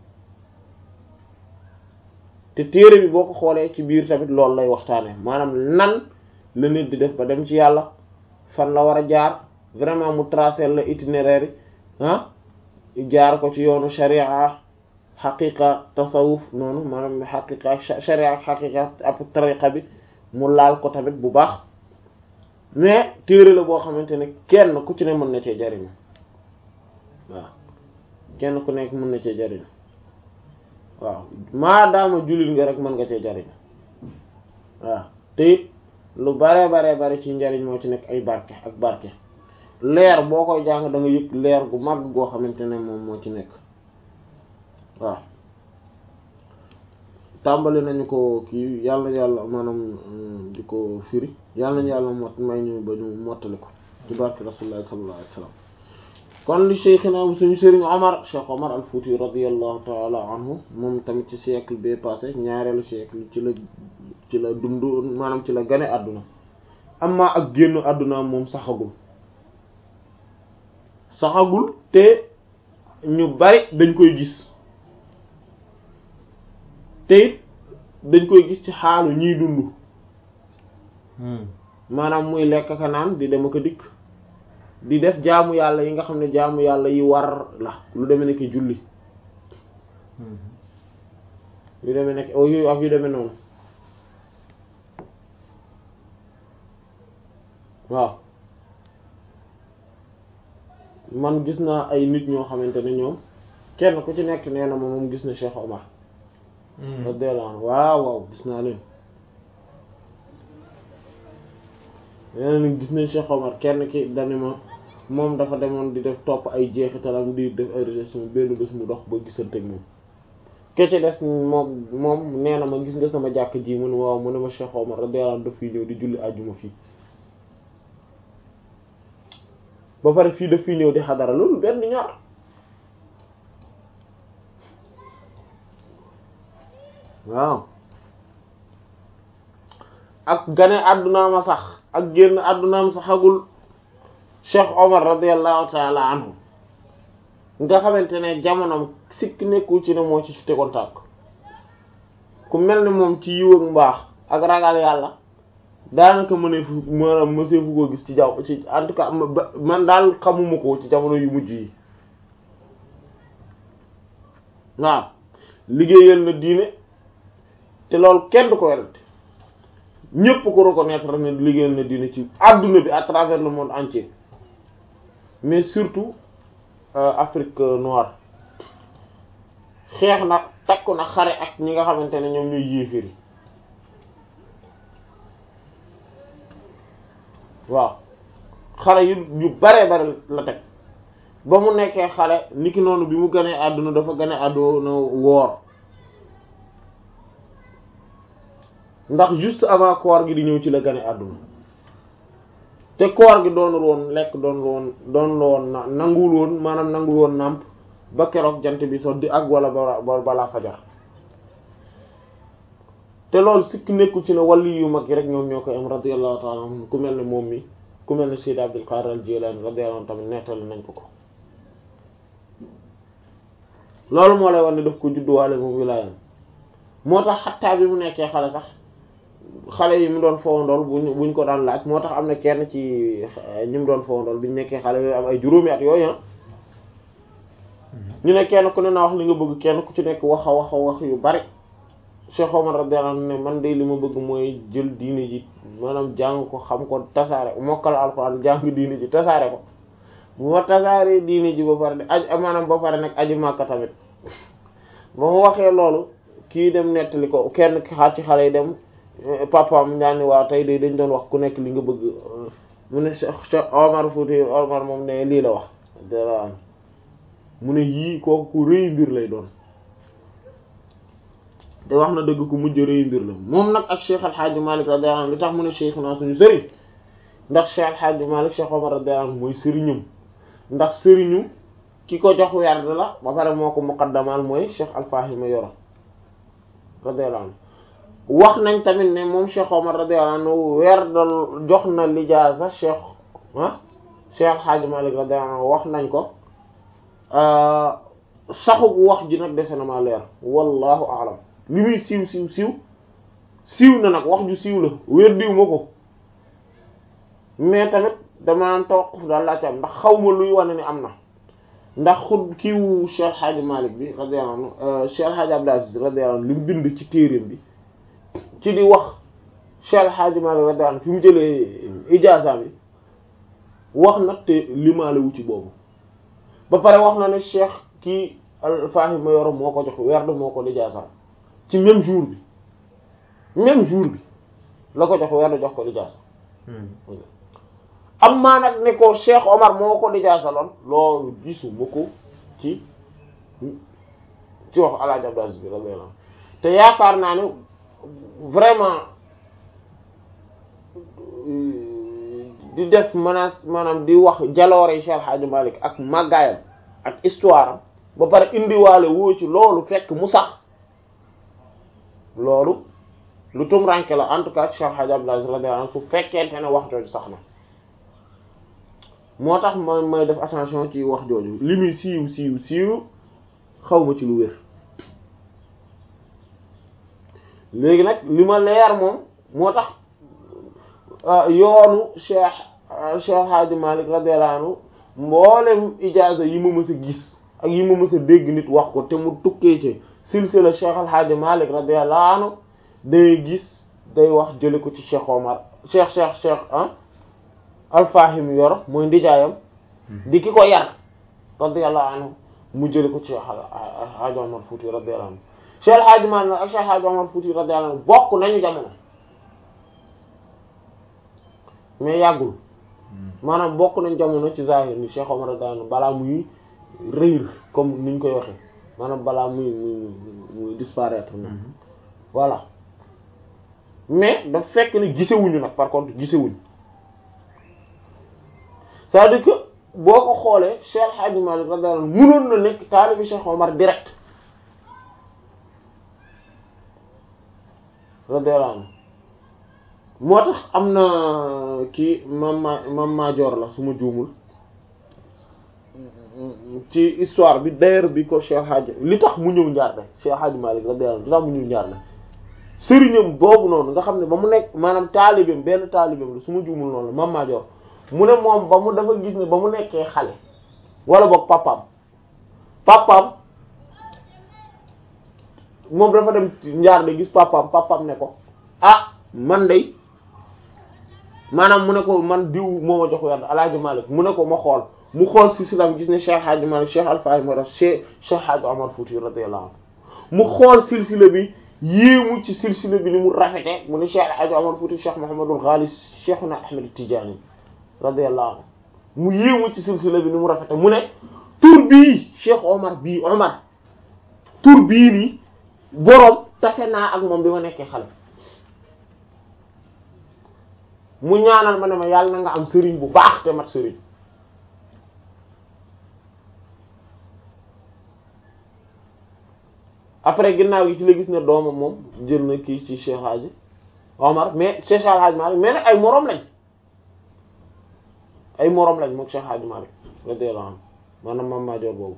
te téere bi boo ko xoolee ci biir tamit loolu lay waxtaane maanaam nan la nit di def ba dem ci yàlla fan la war a jaar vraiment mu tracer la itinéraire yi ah jaar ko ci yoonu sharia xaqiqa tasawuf noonu maanaam xaqiqa ak sharia ak xaqiqa ab tariqa bi mu laal ko tamit bu baax mais téere la boo xamante ne kenn ku ci ne mën na cee jariñu waaw kenn ku nekk mën na cee jariñu waaw maadaama jullit nga rek mën nga cee jariñu waaw te it lu bare bare bare ci njariñ moo ci nekk ay barke ak barke leer boo koy jàng da nga yëg leer gu mag goo xamante ne moom moo ci nekk waaw tàmbali nañu ko kii yàlla yàlla maanaam di ko firi yàlla nañu yàlla mot may ñu ba ñu mottali ko ci barke rasulullah sallallahu alayhi wasallam kon li cheikhina suñu sëriñ Omar Cheikh Omar al Fouti radiyallahu ta'ala anhu moom tamit ci siècle bee passé ñaareelu siècle ci la ci la dund maanaam ci la gane àdduna amma ak génn àdduna moom saxagul saxagul te ñu bari dañ koy gis te it dañ koy gis ci xaalu ñiy dund maanaam muy lekk ka naan di dem ak a dikk di def jaamu yàlla yi nga xam ne jaamu yàlla yi war la lu demee nekk julli yu demee nekk yu ak yu demee noonu waaw man gis naa ay nit ñoo xamante ne ñoom kenn ku ci nekk nee na ma moom gis na Cheikh Omar radiyallahu anhu waaw waaw gis naa leen nee na gis nañ Cheikh Omar kenn ki dani ma moom dafa demoon di def topp ay jeexitalam di def ay recherche benn bés mu dox ba gisante ak moom ke ci des moom moom nee na ma gis nga sama jàkk ji mu ne waaw mu ne ma Cheikh Omar radiyallahu anhu daf fii ñëw di julli àjjuma fii ba pare fii daf fii ñëw di xadara loolu benn ñaar waaw ak gane àdduna ma sax ak génn àddunaam saxagul Cheikh Omar radiyallahu taala anhu nga xamante ne jamonoom sikk nekkul ci ne moo ci tegoon tànk ku mel ni moom ci yiw ak mbaax ak ragal yàlla daanaka mënee fu maanaam mësee fu ko gis ci jaw ci en tout cas man daal xamuma ko ci jamono yu mujj yi waaw liggéeyal na diine te loolu kenn du ko werante ñépp ko reconnaître ne liggéeyal na diine ci adduna bi à travers le monde entier mais surtout Afrique noire xeex na takku na xare ak ñi nga xamante ne ñoom ñooy yéeféri waaw xale yu yu bare bare la teg ba mu nekkee xale niki noonu bi mu gënee àdduna dafa gëne àdduna woor ndax juste avant koor gi di ñëw ci la gëne àdduna te koor gi doonul woon lekk doonul woon doonul woon na nanguwul woon maanaam nanguwul woon nàmp ba keroog jant bi so di ak wala ba balaa fajar te loolu sikk nekku ci ne wàllu yu mag yi rek ñoom ñoo koy am radiyallahu ta'ala anhu ku mel ne moom mi ku mel ne Sayyid Abdul Qadir al-Jilani radiyallahu anhu tamit nettali nañ ko ko loolu moo lay war ne daf ko judduwaale moom wilaayam moo tax xattaa bi mu nekkee xale sax xale yi mu doon fowandool buñ buñ ko daan laaj moo tax am na kenn ci ñi mu doon fowandool biñu nekkee xale yooyu am ay juróomi at yooyu ñu ne kenn ku ne naa wax li nga bëgg kenn ku ci nekk wax a wax a wax yu bari Cheikh Omar radiyallahu anhu ne man de li ma bëgg mooy jël diine ji maanaam jàng ko xam ko tasaare mokkal alxuraan jàng diine ji tasaare ko bu ma tasaaree diine ji ba pare de aj maanaam ba pare nag aji Makka tamit ba mu waxee loolu kii dem nettali ko kenn xaar ci xale yi dem papaam daani waaw tey de dañ doon wax ku nekk li nga bëgg mu ne Cheikh Omar Fouti Omar moom ne lii la wax radiyallahu mu ne yii kooku ku rëy mbir lay doon te wax na dëgg ku mujj rëy mbir la moom nag ak Cheikh Alxaaji Malik radiyallahu anhu li tax mu ne Cheikh naa suñu sëriñ ndax Cheikh Alxaaji Malik Cheikh Omar radiyallahu anhu mooy sëriñum ndax sëriñu ki ko jox werd la ba pare moo ko muqaddamal mooy Cheikh Alfahima Yoro radiyallahu anhu wax nañ tamit ne moom Cheikh Omar radiyallahu anhu werdal jox na lijaasa Cheikh ah Cheikh Alxaaji Malik radiyallahu anhu wax nañ ko saxu bu wax ji nag dese na ma leer wallahu a'lam li muy siiw siiw siiw siiw na nag wax ju siiw la wér diw ma ko mais tamit dama naan tawaquf daal laa ci am ndax xaw ma luy wane ni am na ndax xud kiiwu Cheikh Hadji Malick bi radiyallahu anhu Cheikh Hadji Abdou Aziz radiyallahu anhu li mu bind ci téereem bi ci di wax Cheikh Hadji Malick radiyallahu anhu fi mu jëlee ijaaza bi wax nag te limaale wu ci boobu ba pare wax na ne Cheikh kii Alfahima Yoro moo ko jox werd moo ko lijaaza ci même jour bi même jour bi la ko jox werd jox ko lijaaza am maa nag ne ko Cheikh Omar moo ko lijaasaloon loolu gisuma ko ci ci wax Alaaji Abdou Aziz bi radiyallahu te yaakaar naa ne vraiment di def menace maanaam di wax jaloore Cheikh Hadji Malick ak màggaayam ak histoire am ba pare indiwaale woo ci loolu fekk mu sax loolu lu tumranke la en tout cas Cheikh Hadji Abdou Aziz radiyallahu anhu su fekkente ne wax jooju sax na moo tax ma may def attention ci wax jooju li muy siiw siiw siiw xaw ma ci lu wér léegi nag li ma leer moom moo tax yoonu cheikh cheikh Hadji Malick radiyallahu anhu mboolem ijaaza yi ma mës a gis ak yi ma mës a dégg nit wax ko te mu tukkee ci silsila cheikh al Hadji Malick radiyallahu anhu day gis day wax jële ko ci cheikh Omar cheikh cheikh cheikh ah alfahim yor mooy ndijaayam di ki ko yar radiyallahu anhu mu jële ko ci cheikh Hadji Omar Fouti radiyallahu anhu cheikh al Hadji Malick ak cheikh Hadji Omar Fouti radiyallahu anhu bokk nañu jamono mais yàggul maanaam bokk nañ jamono ci zahir ni Cheikh Omar radiyallahu anhu balaa muy réer comme niñ koy waxee maanaam balaa muy muy muy disparaître na voilà mais daf fekk ni gisewuñu nag par contre gisewuñu c'est-à-dire que boo ko xoolee Cheikh Hadji Malick radiyallahu anhu mënoon na nekk taalibi Cheikh Omar direct radiyallahu anhu moo tax am na kii mam ma mam maajoor la su ma juumul ci histoire bi d'ailleurs bi ko Cheikh Hadji li tax mu ñëw njaar de Cheikh Hadji Malick radiyallahu anhu li tax mu ñëw njaar de sëriñam boobu noonu nga xam ne ba mu nekk maanaam taalibeem benn taalibeem la su ma juumul noonu la mam maajoor mu ne moom ba mu dafa gis ne ba mu nekkee xale wala boog papaam papaam moom dafa dem njaar de gis papaam papaam ne ko ah man day maanaam mu ne ko man diw moo ma jox werd alaaji Malick mu ne ko ma xool mu xool si silam gis ne Cheikh Hadji Malick Cheikh Alfaahi moo tax Cheikh Cheikh Hadji Omar Fouti radiyallahu anhu mu xool silsila bi yéemu ci silsila bi ni mu rafete mu ne Cheikh Hadji Omar Fouti Cheikh Mouhamadul Ghali Cheikhuna Ahmed Tidiane radiyallahu anhu mu yéemu ci silsila bi ni mu rafete mu ne tur bii Cheikh Omar bii Omar tur bii nii boroom tase naa ak moom bi ma nekkee xale mu ñaanal ma ne ma yàlla na nga am sëriñ bu baax te mat sëriñ après ginnaaw gi ci la gis ne doomam moom jël na kii ci Cheikh Hadji Omar mais Cheikh Hadji Malick mais nag ay moroom lañ ay moroom lañ mook Cheikh Hadji Malick radiyallahu anhu maanaam maam maajoor boobu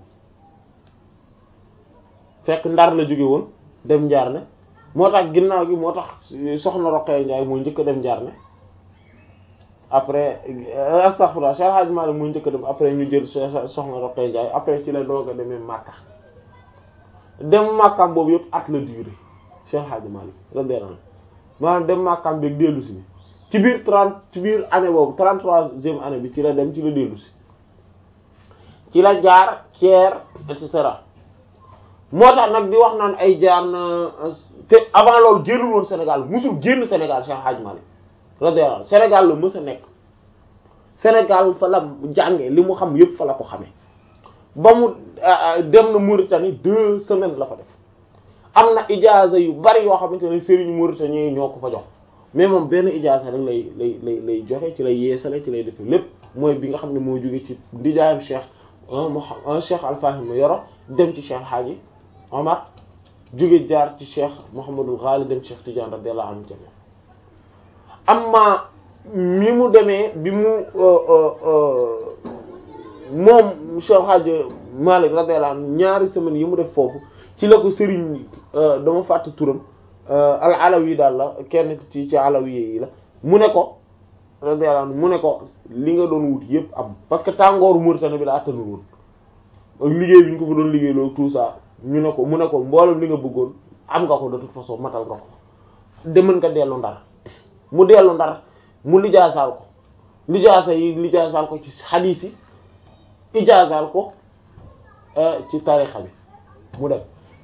fekk ndar la jóge woon dem njaar ne moo tax ginnaaw gi moo tax soxna Roqaya Njaay mooy njëkk a dem njaar ne après astaghfirullah Cheikh Hadji Malick mooy njëkk a dem après ñu jël soxna Roqaya Njaay après ci la doog a demee Makka dem Makkaam boobu yëpp at la durée Cheikh Hadji Malick radiyallahu anhu maanaam dem Makkaam beeg dellu si bi ci biir trente ci biir année boobu trente-troisième année bi ci la dem ci la dellu si ci la jaar Thiers et cetera moo tax nag di wax naan ay jaar na te avant loolu génnul woon Sénégal musul génn Sénégal Cheikh Hadji Malick radiyallahu anhu Sénégal la mës a nekk Sénégal fa la jànge li mu xam yépp fa la ko xamee ba mu dem na Mauritanie deux semaines la fa def am na ijaaza yu bari yoo xamante ne sëriñu Mauritanie yi ñoo ko fa jox mais moom benn ijaaza rek lay lay lay lay joxe ci lay yeesale ci lay defe lépp mooy bi nga xam ne moo jóge ci ndijaayam Cheikh un Cheikh Alfahim yoro dem ci Cheikh Hadji Omar jóge jaar ci Cheikh Mouhamadul Ghali dem Cheikh Tidiane radiyallahu anhu jami amma mi mu demee bi mu moom Cheikh Hadji Malick radiyallahu anhu ñaari semaines yi mu def foofu ci la ko sëriñ dama fàtte turam al alawi daal la kenn ci ci alawi yi la mu ne ko radiyallahu anhu mu ne ko li nga doon wut yépp am parce que tàngooru Mauritanie bi la attanul woon ak liggéey bi ñu ko fa doon liggéey loolu tout ça ñu ne ko mu ne ko mboolem li nga bëggoon am nga ko de toute façon matal nga ko demal nga dellu ndar mu dellu ndar mu lijaasaal ko lijaasa yi lijaasaal ko ci xadiis yi ijaasaal ko ci tarixa bi mu dem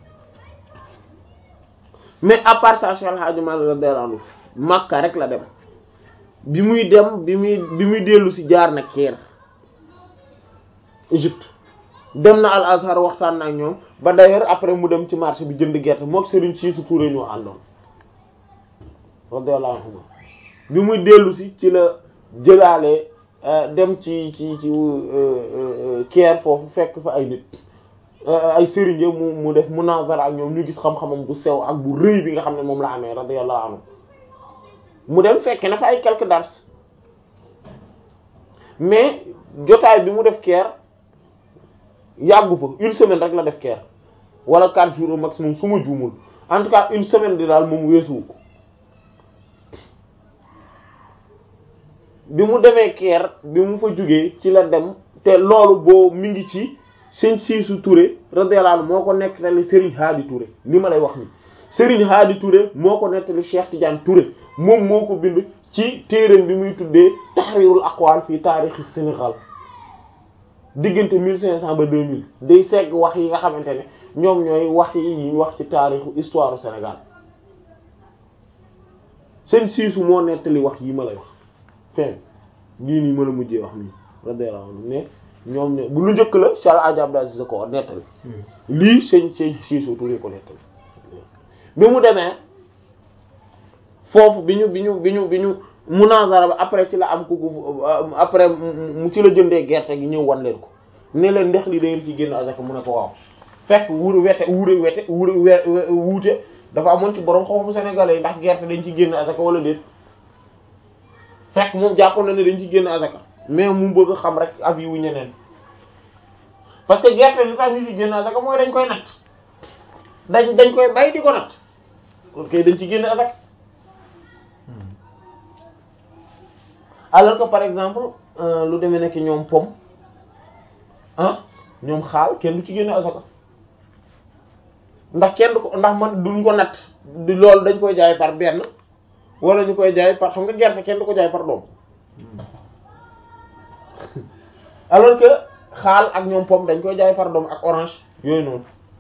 mais à part ça Cheikh El Hadji Malick radiyallahu anhu Makka rek la dem bi muy dem bi muy bi muy dellu ci jaar na Caire Égypte dem na Al Azhar waxtaan na ak ñoom ba d'ailleurs après mu dem ci marché bi jënd gerte mook Serigne Cissou Touré ñoo àndoon radiyallahu anhu bi muy dellu ci ci la jëlaale dem ci ci ci Caire foofu fekk fa ay nit ay sëriñ mu mu def munazara ak ñoom ñu gis xam-xamam bu sew ak bu rëy bi nga xam ne moom la amee radiyallahu anhu mu dem fekke na fa ay quelques dars mais jotaay bi mu def keer yàggu fa une semaine rek la def keer wala quatre jours au maximum su ma juumul en tout cas une semaine di daal moom weesuwu ko bi mu demee keer bi mu fa jógee ci la dem te loolu boo mi ngi ci sëñ Siisu Touré radiyallahu anhu moo ko nettali Serigne Hadi Touré li ma lay wax ni Serigne Hadi Touré moo ko nettali Cheikh Tidiane Touré moom moo ko bind ci téereem bi muy tuddee Tahrirul Aqwal fii taarixi Sénégal diggante 1500 ba 2000 day segg wax yi nga xamante ne ñoom ñooy wax yi ñuy wax ci taarixu histoire du Sénégal sëñ Siisu moo nettali wax yi ma lay wax fin lii nii mën a mujjee wax nii radiyallahu anhu ne ñoom ne bu lu njëkk la Cheikh Hadji Abdou Aziz ko nettali lii sëñ sëñ Siisu Touré ko nettali bi mu demee foofu bi ñu bi ñu bi ñu bi ñu munazara ba après ci la am ku après mu ci la jëndee gerte gi ñëw wan leen ko ne leen ndex li da ngeen ci génn azaka mu ne ko waaw fekk wuure wete wuure wete wuure wuute dafa amoon ci borom xam-xamu sénégalais yi ndax gerte dañ ci génn azaka wala déet fekk moom jàppoon na ne dañ ci génn azaka mais mu bëgg a xam rek ab yi wu ñeneen parce que gerte li tax ñu ci génn azaka mooy dañ koy natt dañ dañ koy bay di ko natt ok dañ ci génn azaka alors que par exemple lu demee nekk ñoom pom ah ñoom xaal kenn du ci génne asaka ndax kenn du ko ndax man duñ ko natt di loolu dañ koy jaay par benn wala ñu koy jaay par xam nga gerte kenn du ko jaay par doom alors que xaal ak ñoom pom dañ koy jaay par doom ak orange yooyu noonu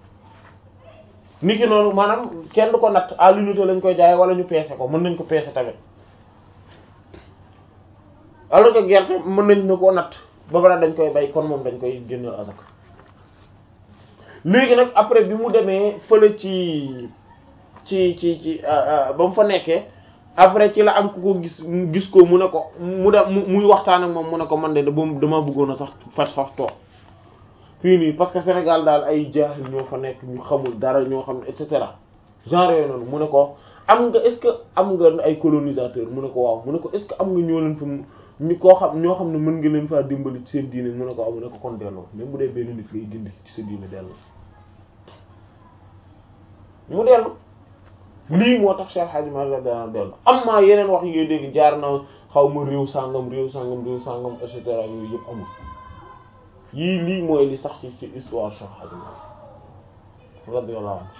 niki noonu maanaam kenn du ko natt à l'unité lañ koy jaay wala ñu peese ko mën nañ ko peese tamit alors que gerte mën nañ na koo natt ba pare dañ koy bay kon moom dañ koy génneel asaka léegi nag après bi mu demee fële ci ci ci ci ba mu fa nekkee après ci la am ku ko gis gis ko mu ne ko mu dem muy waxtaan ak moom mu ne ko man de dama bëggoon a sax fas fas toog fii nii parce que Sénégal daal ay jaahil ñoo fa nekk ñu xamul dara ñoo xam ne et cetera genre yooyu noonu mu ne ko am nga est-ce que am nga ay colonisateur mu ne ko waaw mu ne ko est-ce que am nga ñoo leen fa ñu koo xam ñoo xam ne mën nga leen faa dimbali ci seen diine mu ne ko waaw mu ne ko kon delloo même bu dee benn nit ngay dindi ci sa diine delloo mu dellu lii moo tax Cheikh Hadji Malick dana dellu am maa yeneen wax yi ngay dégg jaar na xaw ma réew sàngam réew sàngam réew sàngam et cetera yooyu yëpp amul yii lii mooy li sax ci ci histoire Cheikh Hadji Malick radiyallahu anhu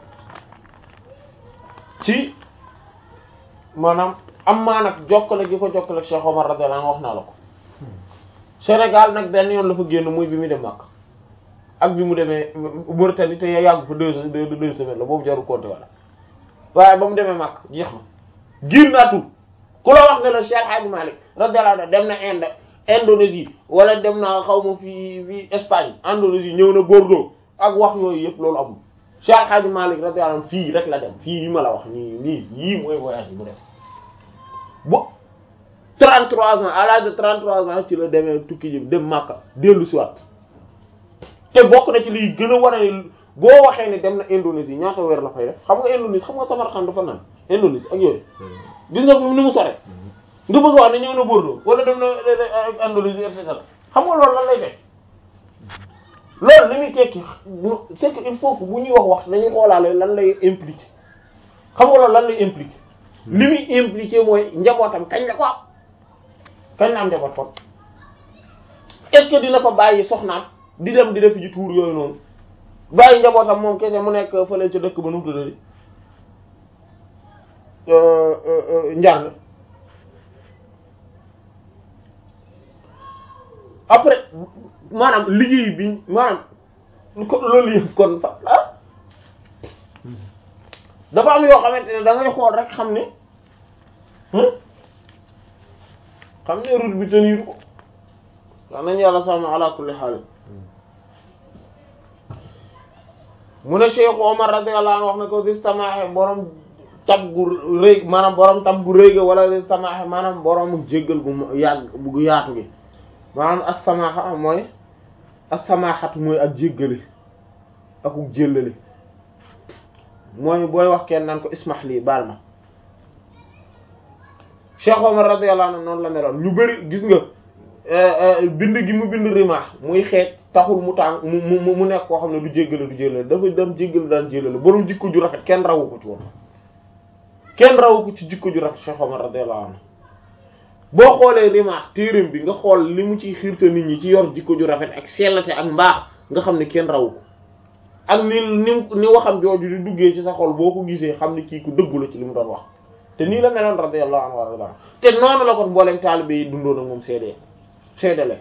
ci maanaam am maa nag jokkale gi ko jokkale ak Cheikh Omar radiyallahu anhu wax naa la ko Sénégal nag benn yoon la fa génn muy bi mu dem Makka ak bi mu demee Mauritanie te yàggu fa deux deux deux semaines la boobu jarul compter wala waaye ba mu demee Makka jeex na génnaatul ku la wax ne la Cheikh Hadji Malick radiyallahu anhu dem na Inde Indonésie wala dem na xaw ma fii fii Espagne Indonésie ñëw na Bordeaux ak wax yooyu yëpp loolu amul Cheikh Hadji Malick radiyallahu anhu fii rek la dem fii yi ma la wax nii nii yii mooy voyage yi mu def bo 33 ans à l'âge de 33 ans ci la demee tukki ji dem Makka dellu si waat te bokk na ci liy gën a war a ne boo waxee ne dem na Indonésie ñaata weer la fay def xam nga Indonésie xam nga Samarkand dafa naan Indonésie ak yooyu gis nga ni mu sore nga bëgg wax ne ñëw na Bordeaux wala dem na Indonésie et cetera xam nga loolu lan lay def loolu li muy tekki c'est que il faut que bu ñuy wax wax dañuy xoolaale lan lay impliquer xam nga loolu lan lay impliquer li muy impliquer mooy njabootam kañ la ko am kañ la am njaboot kon est-ce que dina fa bàyyi soxnaam di dem di def ji tuur yooyu noonu bàyyi njabootam moom kese mu nekk fële ca dëkk ba nu mu tuddati njarne après maanaam liggéey bi maanaam ko loolu yëpp kon fa ah dafa am yoo xamante ne da ngay xool rek xam ne xam ne route bi tenir ko wax nañu yàlla sàmm ala kulli xaal mu ne Cheikh Omar radiyallahu anhu wax na ko dis tamaaxe borom tab gu rëy maanaam borom tab gu rëy ga wala dis tamaaxe maanaam borom jéggal gu yàgg bu yaatu gi maanaam as-samaaxa mooy as-samaaxatu mooy ak jéggale akuk jéllale mooy booy wax kenn naan ko ismax lii baal ma Cheikh Omar radiyallahu anhu noonu la meloon ñu bari gis nga bind gi mu bind rimaax muy xeet taxul mu tàng mu mu mu nekk koo xam ne du jéggale du jëlale dafa dem jéggale daan jëlale borom jikko ju rafet kenn rawu ko ci woon kenn rawu ko ci jikko ju rafet Cheikh Omar radiyallahu anhu boo xoolee rimaax téereem bi nga xool li mu ciy xiirta nit ñi ci yor jikko ju rafet ak sellate ak mbaax nga xam ne kenn rawu ko ak ni ni ni waxam jooju di duggee ci sa xol boo ko gisee xam ne kii ku dëggu la ci li mu doon wax te nii la meloon radiyallahu anhu warda te noonu la kon mboolem taalibe yi dundoon ak moom seedee seedale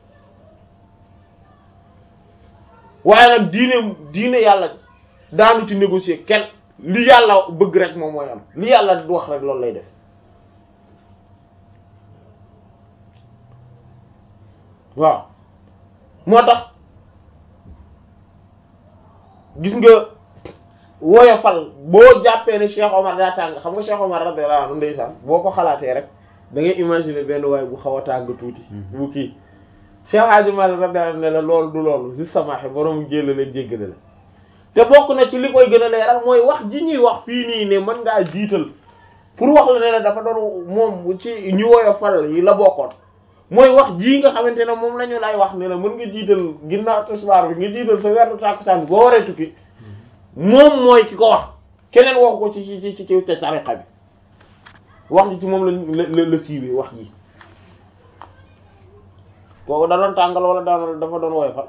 waaye nag diine diine yàlla daanu ci négocier kenn li yàlla bëgg rek moom mooy am li yàlla du wax rek loolu lay def waaw moo tax gis nga woyofal boo jàppee ne Cheikh Omar daa tàng xam nga Cheikh Omar radiyallahu anhu ndeysaan boo ko xalaatee rek da ngay imaginer benn waay bu xaw a tàng tuuti bu kii Cheikh Hadji Malick radiyallahu anhu ne la loolu du loolu si samaaxe borom jéllale jéggale la te bokk na ci li koy gën a leeral mooy wax ji ñuy wax fii nii ne mën ngaa jiital pour wax la ne la dafa doon moom ci ñu woyofal yi la bokkoon mooy wax jii nga xamante ne moom la ñu lay wax ne la mën nga jiital ginnaaw tisbaar bi nga jiital sa werdu tàkkusaan bi boo waree tukki moom mooy ki ko wax keneen waxu ko ci ci ci ci ci tariqa bi wax ji ci moom la la la siiwee wax ji kooku da doon tàngal wala daan dafa doon woyofal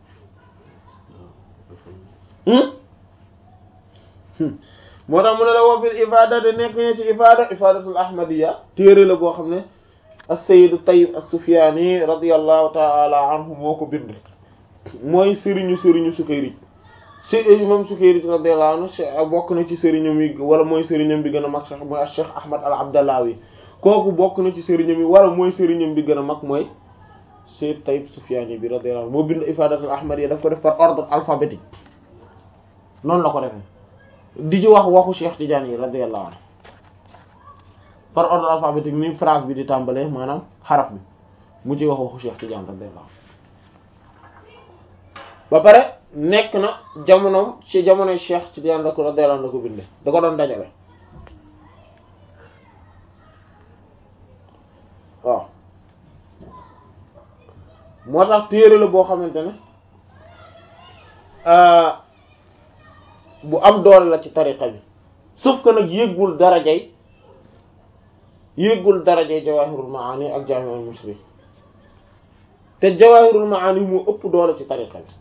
moo tax mu ne la woo fil ifada de nekk ne ci ifada ifadatul ahmadiyya téere la boo xam ne as-sayyid tayyib as-sufyani radiyallahu ta'ala anhu moo ko bind mooy sëriñu sëriñu Sukayrij si imam Sukayrij radiyallahu anhu bokk na ci sëriñam yi wala mooy sëriñam bi gën a mag sax mooy Cheikh Ahmad al-Abdallawi kooku bokk na ci sëriñam yi wala mooy sëriñam bi gën a mag mooy sayyid tayyib sufyani bi radiyallahu anhu moo bind ifadatul ahmadiyya daf ko def par ordre alphabétique noonu la ko defee di ci wax waxu Cheikh Tidiane yi radiyallahu anhu par ordre alphabétique ni phrase bi di tàmbalee maanaam xaraf bi mu ci wax waxu Cheikh Tidiane radiyallahu anhu ba pare nekk na jamonoom ci jamonoy Cheikh Tidiane la ko radiyallahu anhu la ko bindee da ko doon dajale waaw moo tax téere la boo xamante ne bu am doole la ci tariqa bi sauf que nag yéggul darajay yéggul darajay jawahirul maani ak jami'ul musri te jawahirul maani moo ëpp doole ci tariqa bi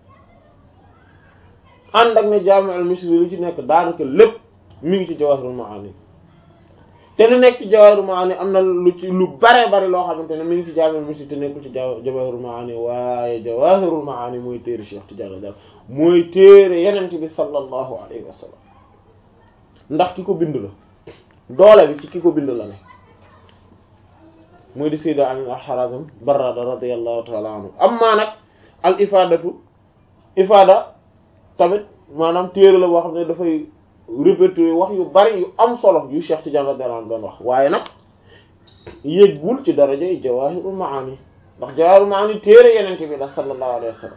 ànd ak ne jami'ul musri lu ci nekk daanaka lépp mi ngi ci jawahirul maani te lu nekk ci jawahirul maani am na lu ci lu bare bare loo xamante ne mi ngi ci jami'ul musri te nekkul ci jawahirul maani waaye jawahirul maani mooy téere Cheikh Tidiane dal mooy téere yenent bi sallallahu alayhi wa sallam ndax ki ko bind la doole bi ci ki ko bind la ne mooy di Sayyid Ali al-Harazim Barrada radiyallahu ta'ala anhu amma nag al ifadatu ifada tamit maanaam téere la boo xam ne dafay répertorier wax yu bari yu am solo yu Cheikh Tidiane radiyallahu anhu doon wax waaye nag yéggul ci darajay Jawahirul Maani ndax Jawahirul Maani téere yenent bi la sallallahu alayhi wa sallam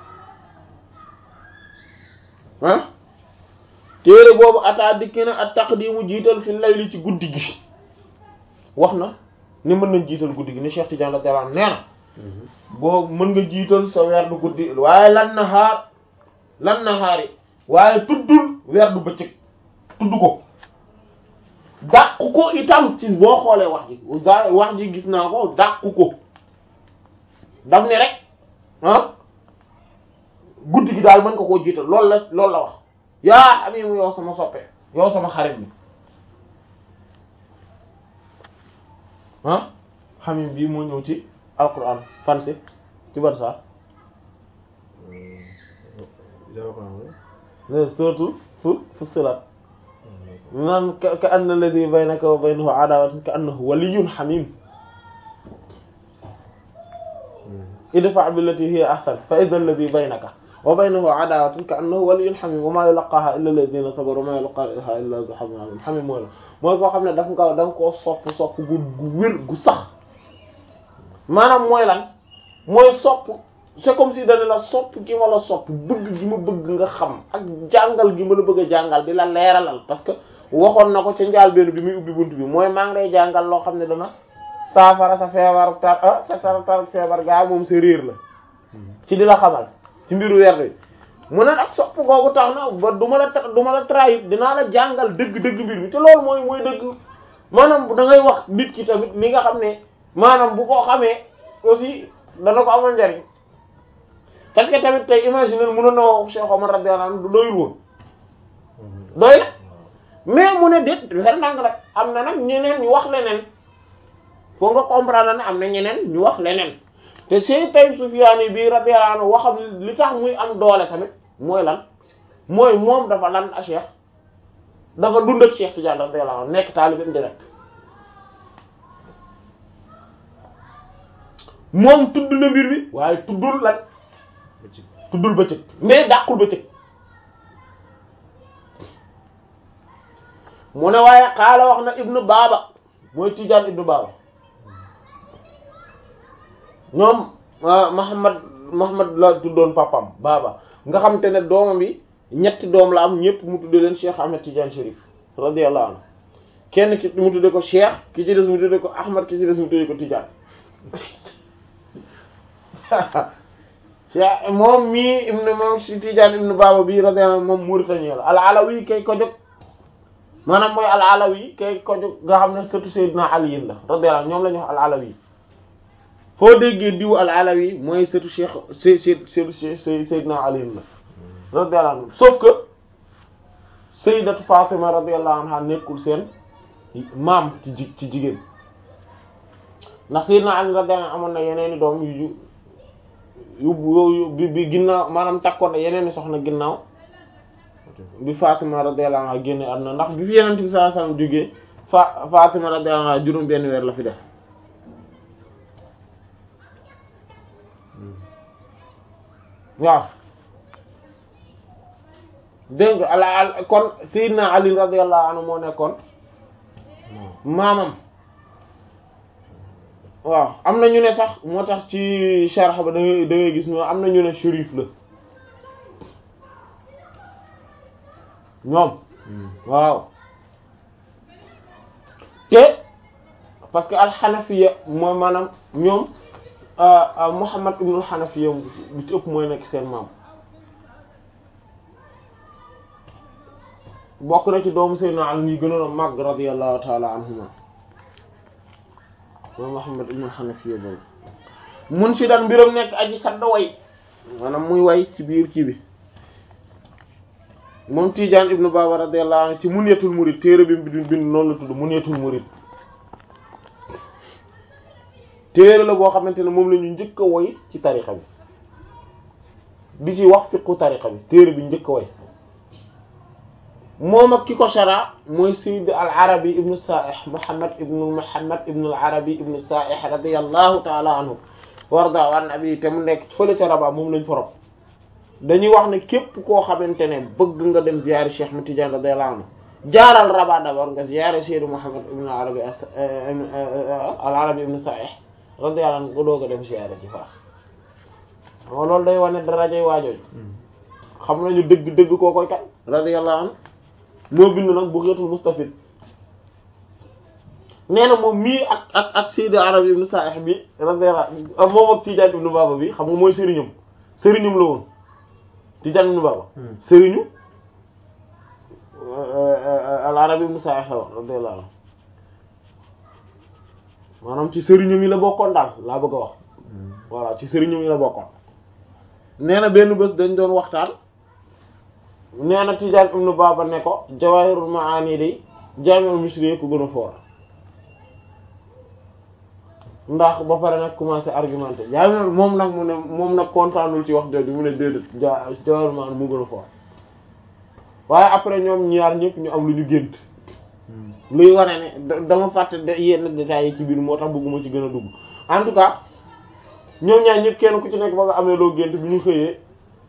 ah téere boobu ataa dikki na at taqdimu jiital fi layli ci guddi gi wax na ni mën nañ jiital guddi gi ni Cheikh Tidiane radiyallahu anhu nee na boo mën nga jiital sa werdu guddi waaye lan na xaar lan na xaar yi waaye tuddul werdu bëccëg tudd ko dàqu ko itam ci boo xoolee wax ji wax ji gis naa ko dàqu ko daf ne rek ah guddi gi daal mën nga koo jiital loolu la loolu la wax yaa amimu yow sama soppe yow sama xarit bi ah xamim bii moo ñëw ci alquran fan si ci ban saar surtout fu fussilat naan ka anna alladhi baynaka wa baynahu adawatun ka annahu waliyyun hamim idfa billati hiya ahsan fa idha alladhi baynaka wa baynahu adawatun ka annahu waliyyun hamim wa ma yulaqaha illa alladhina sabaru wa ma yulaqaha illa dhu hazzin azim hamim mooy la mooy koo xam ne daf nga da nga koo sopp sopp gu gu wér gu sax maanaam mooy lan mooy sopp c'est comme si dana la sopp gi ma la sopp bëgg gi ma bëgg nga xam ak jàngal gi ma la bëgg a jàngal di la leeralal parce que waxoon na ko ca njaal benn bi muy ubbi bunt bi mooy maa ngi lay jàngal loo xam ne dama saafara sa feebar tar ah sa tar tar feebar gaa moom sa réer la ci di la xamal ci mbiru werd bi mu ne nag sopp googu tax na ba du ma la tra du ma la trahir dinaa la jàngal dëgg-dëgg mbir mi te loolu mooy mooy dëgg maanaam da ngay wax nit ki tamit li nga xam ne maanaam bu ko xamee aussi dana ko amal njariñ parce que tamit tey imaginer mënoon na wax Cheikh Omar radiyallahu anhu du doyul woon doy na mais mu ne déet fer ndànk rek am na nag ñeneen ñu wax leneen foo nga comprendre ne am na ñeneen ñu wax leneen te Seydou Taïb Soufiane bi radiyallahu anhu waxam li tax muy am doole tamit mooy lan mooy moom dafa lan a Cheikh dafa dund ak Cheikh Tidiane radiyallahu anhu nekk taalibeem direct moom tudd na mbir bi waaye tuddul lan tuddul bëccëg mais dàqul bëccëg mu ne waaye xaala wax na ibnu baaba mooy Tidiane ibnu baaba ñoom Muhammad Muhammad la tuddoon papam baaba nga xam te ne doomam bi ñetti doom la am ñëpp mu tudde leen Cheikh Ahmed Tidiane Chérif radiyallahu anhu kenn ki mu tudde ko Cheikh ki ci des mu tudde ko Ahmad ki ci des mu tudde ko Tidiane Cheikh moom mii ibnu moom si Tidiane ibnu baaba bi radiyallahu anhu moom Mauritanie la al-Alawi kay ko jóg maanaam mooy al-Alawi kay ko jóg nga xam ne surtout Seydina Ali la radiyallahu ñoom la ñu wax al-Alawi foo déggee diw al-Alawi mooy surtout Cheikh Sey Sey Sey Seydina Ali la radiyallahu anhu sauf que Sayyidatu Fatima radiyallahu anha nekkul seen maam ci ji ci jigéen ndax Seydina Ali radiyallahu anhu amoon na yeneeni doom yu yu yu bi bi ginnaaw maanaam takkoon na yeneeni soxna ginnaaw bi Fatima radiyallahu anha génne àdduna ndax bi fi Yonent bi sallallahu alayhi wasallam jógee fa Fatima radiyallahu anha juróom benn weer la fi def waaw dégg nga ala kon Seydina Ali radiyallahu anhu moo nekkoon maamam waaw am na ñu ne sax moo tax ci sharh ba da ngay da ngay gis ñoo am na ñu ne shérif la ñoom waaw te parce que alxanafiya mooy maanaam ñoom Muhammad ibnul xanafiya bu ci ëpp mooy nekk seen maam bokk na ci doomu Seydina Ali yi gënoon a màgg radiyallahu taala anhuma mooy Muhammad ibnul xanafiya boobu mun si daan mbiram nekk aji sadda way maanaam muy way ci biir kii bi moom Tidiane ibnu Baba radiyallahu anhu ci Munyatul Murid téere bi mu bind noonu la tudd Munyatul Murid téere la boo xamante ne moom la ñu njëkk a woy ci tariqa bi di ci wax fiqu tariqa bi téere bi njëkk a woy moom ak ki ko shara mooy Sayyid al Arabi ibnu Sa'ih Muhammad ibnu Muhammad ibnu al Arabi ibnu Sa'ih radiyallahu ta'ala anhu warda an abi te mu nekk fële ca Rabat moom lañ forop dañuy wax ne képp koo xamante ne bëgg nga dem ziyaare Cheikh Ahmed Tidiane radiyallahu anhu jaaral Rabat d'abord nga ziyaare Sayyid Muhammad ibn al-Arabi al-Arabi ibn Sa'ih radiyallahu anhu nga doog a dem ziyaare ci Fass moo loolu day wane darajay waajooju xam nañu dëgg dëgg koo koy kat radiyallahu anhu moo bind nag Bughatul Mustafid nee na moom mii ak ak ak Sayyid al-Arabi ibn Sa'ih bi radiyallahu moom ak Tidiane ibn Baba bi xam nga mooy sëriñam sëriñam la woon Tidiane ibn Baba sëriñu al-Arabi ibn Sa'ih radiyallahu anhu maanaam ci sëriñam yi la bokkoon daal laa bëgg a wax voilà ci sëriñam yi la bokkoon nee na benn bés dañ doon waxtaan nee na Tidiane ibn Baba ne ko Jawahirul Maani day Jaami'ul Misri ko gën a fort ndax ba pare nag commencé argumenté jaami moom nag mu ne moom nag kontaanul ci wax jooju mu ne déedéet ja Jawahirul Maani mu gën a fort waaye après ñoom ñaar ñëpp ñu am lu ñu gént luy wane ne dama fàtte yenn détails yi ci biir moo tax bëgguma ci gën a dugg en tout cas ñoom ñaar ñëpp kenn ku ci nekk ba nga amee loo gént bi ñu xëyee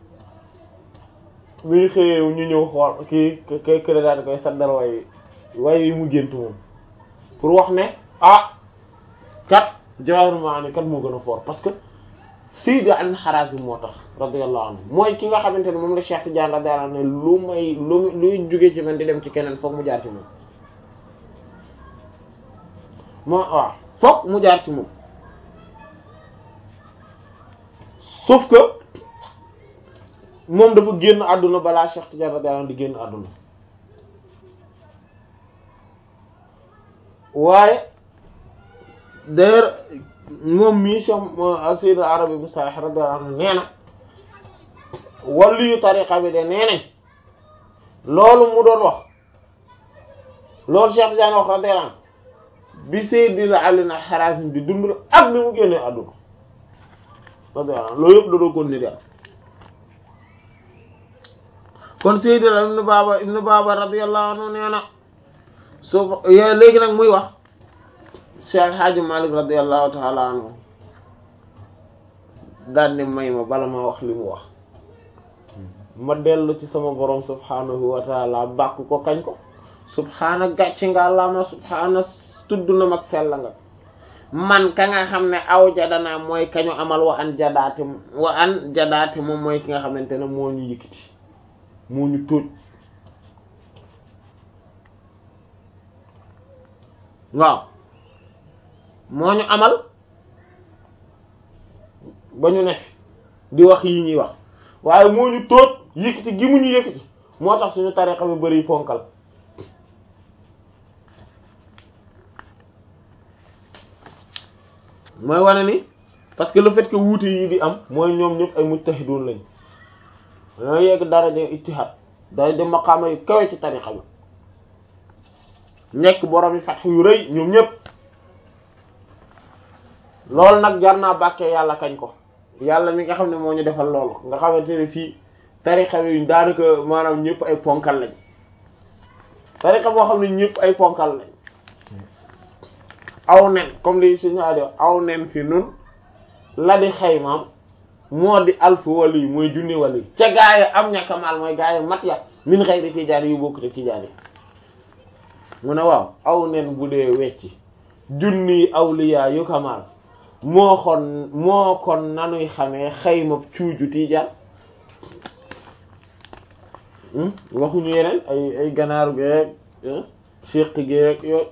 bi ñu xëyee ñu ñëw xool kii kay kële daal di koy saddal way way yi mu gént moom pour wax ne ah kat Jawahirul Maani kat moo gën a fort parce que Sayyid al-Harazim moo tax radiyallahu anhu mooy ki nga xamante ne moom la Cheikh Tidiane radiyallahu anhu ne lu may lu luy jóge ci man di dem ci keneen foog mu jaar ci moom moo waaw fokk mu jaar ci moom sauf que moom dafa génn àdduna balaa Cheikh Tidiane radiyallahu anhu di génn àdduna waaye d'ailleurs moom mii Cheikh Sayyid Arabi Mustahih radiyallahu anhu nee na wàllu yu tariqa bi de nee nañ loolu mu doon wax loolu Cheikh Tidiane wax radiyallahu anhu bi Sayyid Ali al-Harazim di dund ak ni mu génnee àdduna radiyallahu anhu loolu yëpp da doon kon ni di am kon Sayyid ibn Baba ibn Baba radiyallahu anhu nee na soo léegi nag muy wax Cheikh Hadji Malick radiyallahu ta'ala anhu daan ne may ma bala ma wax li mu wax ma dellu ci sama borom subhanahu wa ta'ala bàkk ko kañ ko subhaana gàcc nga lama subhaana tudd na mag sell nga man ka nga xam ne aw jadana mooy kañu amal wa an jadaate wa an jadaate moom mooy ki nga xamante ne moo ñu yëkkati moo ñu tóoj waaw moo ñu amal ba ñu ne di wax yi ñuy wax waaye moo ñu tóoj yëkkati gi mu ñu yëkkati moo tax suñu tariqa bi bari fonkal mooy wane ni parce que le fait que wuute yi di am mooy ñoom ñëpp ay mujtahidun lañ dañoo yegg daraja ijtihad daraja maqaama yu kawe ci tariqa bi nekk borom yi fatx yu rëy ñoom ñëpp loolu nag jar naa bàkkee yàlla kañ ko yàlla mi nga xam ne moo ñu defal loolu nga xamante ne fii tariqa bi daanaka maanaam ñëpp ay ponkal lañ tariqa boo xam ne ñëpp ay ponkal lañ aw nen comme li suñu aajo aw nen fi nun la di xaymaam moo di alfu wali mooy junni wali ca gaaya am ña kamaal mooy gaaya mat ya min xëy di tijaan yu bokk te tijaan yi mu ne waaw aw nen bu dee wecci junni awliya yu kamaal moo kon moo kon nanuy xamee xayma cuuju tijaan waxuñu yeneen ay ay ganaaru geeg siq geeg yooyu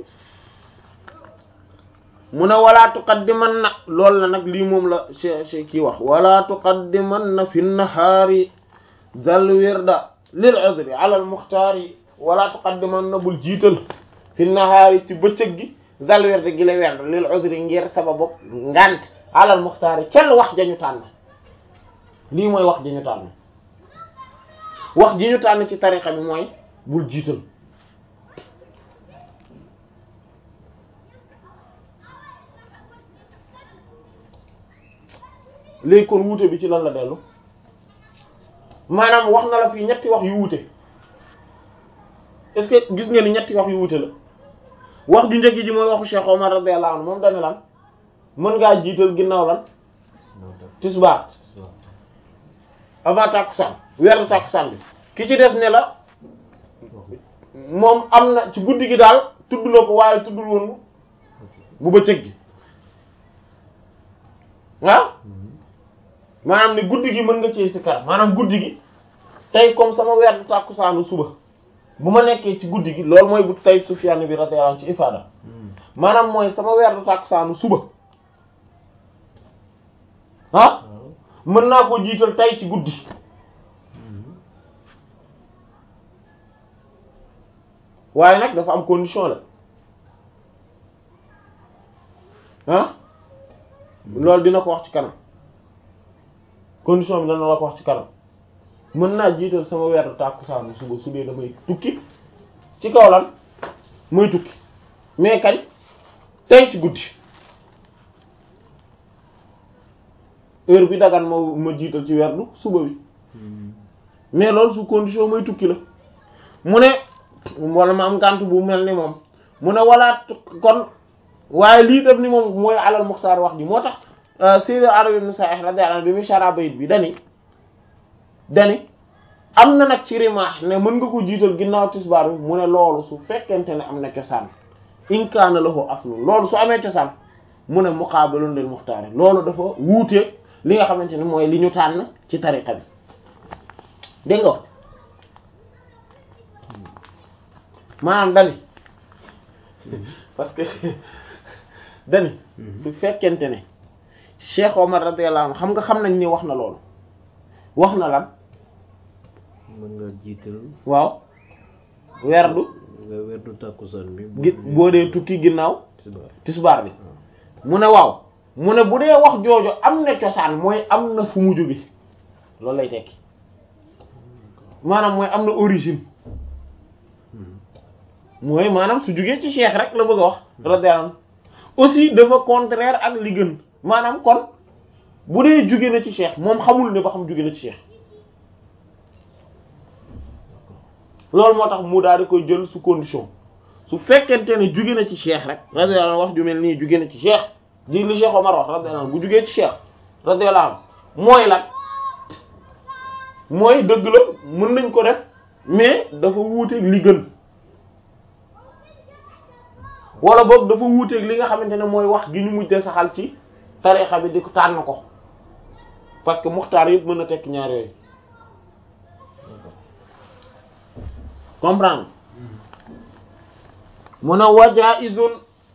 mu ne wala tuqaddiman na loolu la nag lii moom la che kii wax wala tuqaddiman na fi nahaari dal wirda lil udri ala al muxtaari wala tuqaddiman na bul jiital fi nahaari ci bëccëg gi dal wirda gi la werd lil udri ngir sababu ngant ala al muxtaari kenn wax jañu tànn lii mooy wax jañu tànn wax ji ñu tànn ci tariqa bi mooy bul jiital léegi kon wuute bi ci lan la dellu maanaam wax na la fii ñetti wax yu wuute est-ce que gis nga ni ñetti wax yu wuute la wax ju njëkk ji mooy waxu Cheikh Omar radiyallahu anhu moom dane lan mën ngaa jiital ginnaaw lan tisbaar avant tàkkusaan weeru tàkkusaan bi ki ci des ne la moom am na ci guddi gi daal tudd na ko waaye tuddul woon bu bëccëg gi waaw maanaam ne guddi gi mën nga ci sikar maanaam guddi gi tey comme sama weer tàkkusaanu suba bu ma nekkee ci guddi gi loolu mooy bu tey Sufyaan bi radiyallahu anhu ci ifaada maanaam mooy sama weer tàkkusaanu suba ah mën naa ko jiital tey ci guddi waaye nag dafa am condition la ah loolu dina ko wax ci kanam condition bi dana la ko wax ci kanam mën naa jiital sama weeru tàkkusaanu suba su dee damay tukki ci kaw lan muy tukki mais kañ tey ci guddi heure bi dagan ma ma jiital ci weerdu suba bi mais loolu su condition mooy tukki la mu ne wala ma am ngànt bu mel ni moom mu ne walaat kon waaye lii def ni moom mooy alal muxtaar wax ji moo tax Sayyid Arabi ibn Sa'ih radiyallahu anhu bi muy shara bayit bi dani dani am na nag ci rimaax ne mën nga ko jiital ginnaaw tisbaar bi mu ne loolu su fekkente ne am na cosaan in kaana lahu aslu loolu su amee cosaan mu ne muqaabilun lil muxtaar loolu dafa wuuteeg li nga xamante ne mooy li ñu tànn ci tariqa bi dégg nga maanaam dani parce que dani su fekkente ne Cheikh Omar radiyallahu anhu xam nga xam nañ ni wax na loolu wax na lan mën nga jiital waaw werdu nga werdu tàkkusaan bi gi boo dee tukki ginnaaw tisbaar tisbaar bi mu ne waaw mu ne bu dee wax jooju am na cosaan mooy am na fu mu jóge loolu lay tekki maanaam mooy am na origine mooy maanaam su jógee ci cheikh rek la bëgg a wax radiyallahu anhu aussi dafa contraire ak li gën maanaam kon bu dee jóge na ci cheikh moom xamul ne ba xam jóge na ci cheikh loolu moo tax mu daal di koy jël su condition su fekkente ne jóge na ci cheikh rek radiyallahu anhu wax ju mel nii jóge na ci cheikh ji li cheikh Omar wax radiyallahu anhu bu jógee ci cheikh radiyallahu anhu mooy lan mooy dëgg la mën nañ ko def mais dafa wuuteeg li gën wala boog dafa wuuteeg li nga xamante ne mooy wax gi ñu mujjee saxal ci tarixa bi di ko tànn ko parce que muxtaar yëpp mën na tekk ñaar yooyu comprendre mun a wajaa izun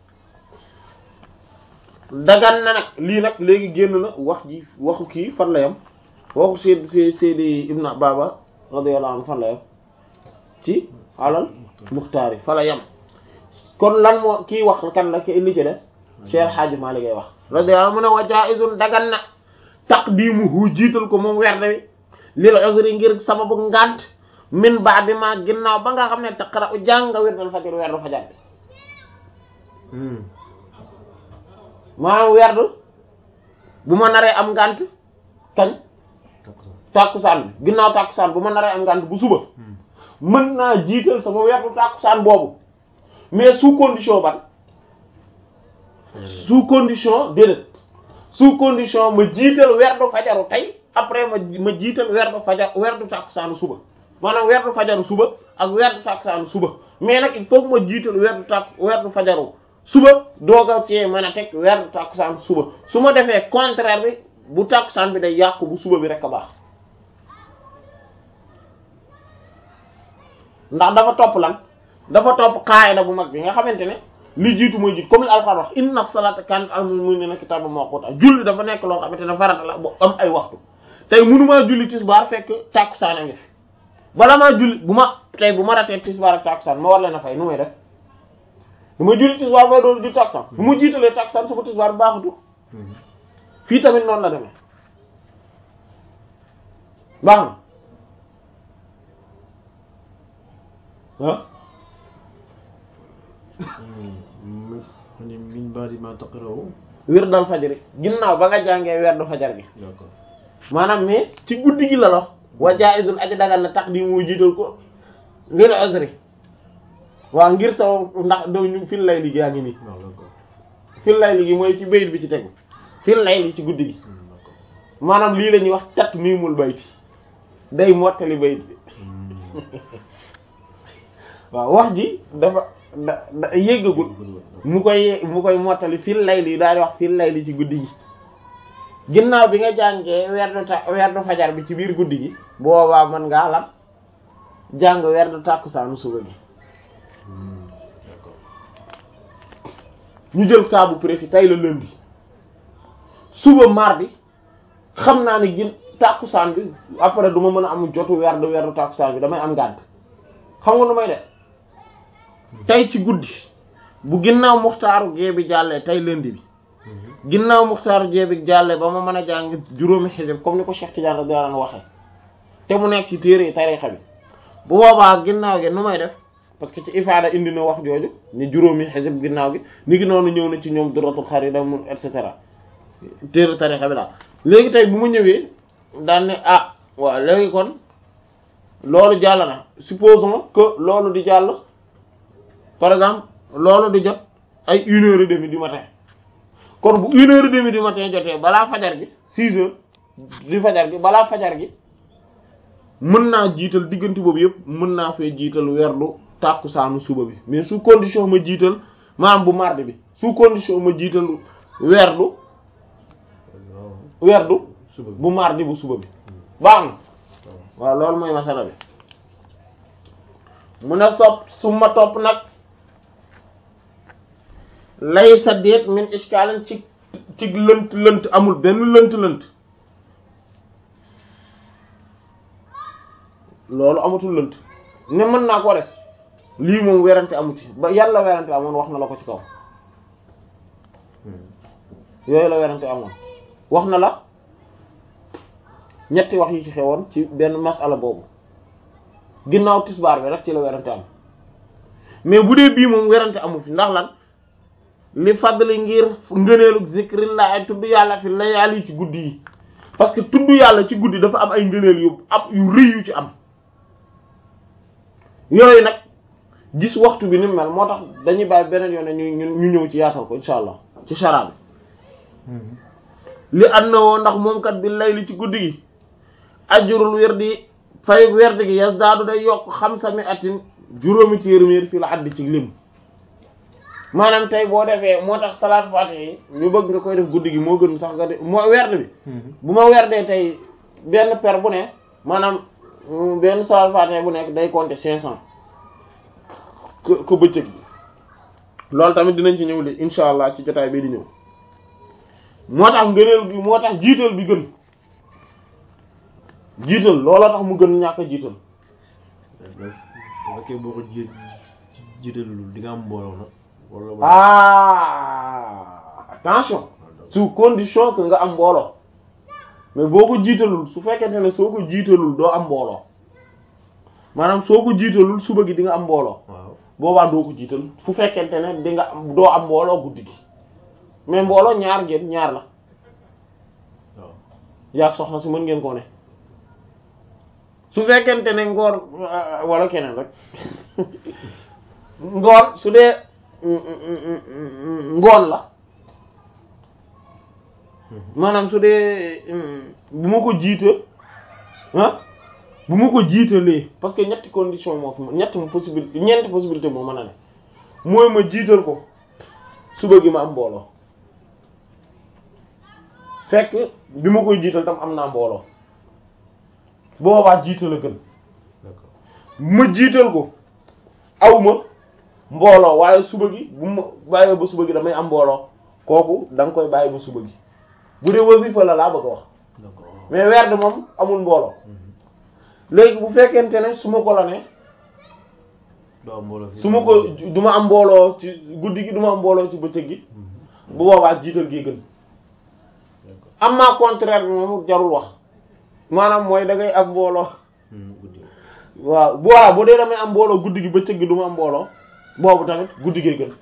dagan na nag lii nag léegi génn na wax ji waxu kii fan la yam waxu Seyd Seyd Seydi Ibn Baba radiyallahu anhu fan la yam ci alal muxtaar yi fa la yam kon lan moo kii wax kan la ki li ci des Cheikh Hadji Malick ngay wax radiyallahu anhu mu ne wa jaizun dagan na taqdimuhu jiital ko moom werde wi lil uzri ngir sababu ngant min ba'di ma ginnaaw ba nga xam ne taqra u jàng nga werdal fajar werdu fajar bi maanaam werdu bu ma naree am ngant kañ tàkkusaan bi ginnaaw tàkkusaan bu ma naree am ngant bu suba mën naa jiital sama werdu tàkkusaan boobu mais sous condition ban sous condition déedéet sous condition ma jiital werdu fajaru tey après ma ma jiital werdu fajar werdu tàkkusaanu suba maanaam werdu fajaru suba ak werdu tàkkusaanu suba mais nag il faut que ma jiital werdu tàkk werdu fajaru suba dooga cee mën a teg werdu tàkkusaan suba su ma defee contraire bi bu tàkkusaan bi day yàqu bu suba bi rek a baax ndax dafa topp lan dafa topp qaayida bu mag bi nga xamante ne li jiitu mooy jiitu comme li alxuraan wax inna salata kanat al mu'minina kitaban mawquta julli dafa nekk loo xamante ne farata la bu am ay waxtu tey mënumaa julli tisbaar fekk tàkkusaan a ngi fi bala maa julli bu ma tey bu ma ratee tisbaar ak tàkkusaan ma war leen a fay nu may def du ma julli tisbaar ma doon julli tàkkusaan bu ma jiitalee tàkkusaan sama tisbaar bi baaxutu fii tamit noonu la demee baax na ah ni min ba'di ma taqra'u wir dal fajari ginnaaw ba nga jàngee weer du fajar gi d'accord maanaam mais ci guddi gi la la wa jaizun aji dagal na tax di mu jiital ko lil uzri waaw ngir sa ndax daw ñu fil lay liggéey yaa ngi nii waaw d'accord fil lay liggéey mooy ci bayit bi ci tegu fil lay li ci guddi gi Hmm, d'accord maanaam lii la ñuy wax tat miimul bayti day mottali bayit bi Hmm. waaw wax ji dafa da da yéggagul mu koy mu koy mottali fil lay li daal di wax fil lay li ci guddi gi ginnaaw bi nga jàngee werdu ta werdu fajar bi ci biir guddi gi boobaa mën ngaa lan jàng werdu tàkkusaanu suba gi Hmm, d'accord ñu jël cas bu précis tey la lundi suba mardi xam naa ne gin tàkkusaan bi après du ma mën a am jotu werdu werdu tàkkusaan bi damay am ngànt xam nga nu may def tey ci guddi bu ginnaaw muxtaaru gee bi jàllee tey lundi bi Hmm. ginnaaw muxtaaru gee bi jàllee ba ma mën a jàng juróomi xisib comme ni ko Cheikh Tidiane radiyallahu anhu waxee te mu nekk ci téere tarixa bi bu boobaa ginnaaw gi nu may def parce que ci ifaada indi na wax jooju ni juróomi xisib ginnaaw gi ni ngi noonu ñëw na ci ñoom duratul xarida mu et cetera téere tarixa bi daal léegi tey bu ma ñëwee daan ne ah waaw léegi kon loolu jàll na supposons que loolu di jàll par exemple loolu di jot ay une heure et demie du matin kon bu une heure et demie du matin jotee balaa fajar gi six heures du fajar gi balaa fajar gi mën naa jiital diggante boobu yëpp mën naa fee jiital werdu tàkkusaanu suba bi mais sous condition ma jiital maanaam bu mardi bi sous condition ma jiital werdu waaw werdu suba bi bu mardi bu suba bi baax na waaw waaw loolu mooy masala bi mu ne sopp su ma topp nag laysa déet min iskaalin ci ci lënt lënt amul benn lënt lënt loolu amatul lënt ne mën naa ko def lii moom werante amu ci ba yàlla werante amoon wax na la ko ci kaw yooyu la werante amoon wax na la ñetti wax yi ci xewoon ci benn masala boobu ginnaaw tisbaar bi rek ci la werante am mais bu dee bii moom werante amu fi ndax lan li fadli ngir ngëneelu zikrillah tudd yàlla fi layaali ci guddi yi parce que tudd yàlla ci guddi dafa am ay ngëneel yu am yu rëy yu ci am yooyu nag gis waxtu bi ni mel moo tax dañuy bàyyi beneen yoon ñu ñu ñëw ci yaatal ko insha allah ci shara bi li ànd na woo ndax moom kat bi layli ci guddi gi ajurul werdi fay werdi gi yas daadu day yokk xam sami atin juróomi téeméer fii la addi ci lim maanaam tey boo defee moo tax salaat faatiha yi ñu bëgg nga koy def guddi gi moo gën sax nga def moo werd bi bu ma werdee tey benn per bu ne maanaam benn salaat faatiha bu nekk day compter cinq cent ko ko bëccëg bi loolu tamit dinañ ci ñëw de insha allah ci jotaay bi di ñëw moo tax ngëneel bi moo tax jiital bi gën jiital looloo tax mu gën ñàkk a jiital bu fekkee boo ko ji jiitalul di nga am mbooloo nag wala ah attention sous condition que nga am mbooloo mais boo ko jiitalul su fekkente ne soo ko jiitalul doo am mbooloo maanaam soo ko jiitalul suba gi di nga am mbooloo waaw boobaa doo ko jiital fu fekkente ne di nga am doo am mbooloo guddi gi mais mbooloo ñaar ngeen ñaar la waaw yaag soxna si mën ngeen koo ne su fekkente ne ngoor wala keneen rek ngoor su dee ngoon la maanaam su dee bu ma ko jiita ah bu ma ko jiitalee parce que ñetti condition moo fi ñetti possibilité ñeenti possibilité moo mën a ne mooy ma jiital ko suba gi ma am mbooloo fekk bi ma koy jiital tam am naa mbooloo boobaa jiital a gën d'accord ma jiital ko aw ma mbooloo waaye suba gi bu ma bàyyee ba suba gi damay am mbooloo kooku da nga koy bàyyi ba suba gi bu dee wasifa la laa bëgg a wax d'accord mais werd moom amul mbooloo léegi bu fekkente ne su ma ko la ne doo am mbooloo fi su ma ko du ma am mbooloo ci guddi gi du ma am mbooloo ci bëccëg gi bu boobaa jiital gi gën d'accord am ma contraire bi moom jarul wax maanaam mooy da ngay am mbooloo guddi waaw bu waaw bu dee damay am mbooloo guddi gi bëccëg gi du ma am mbooloo boobu tamit guddi gee gën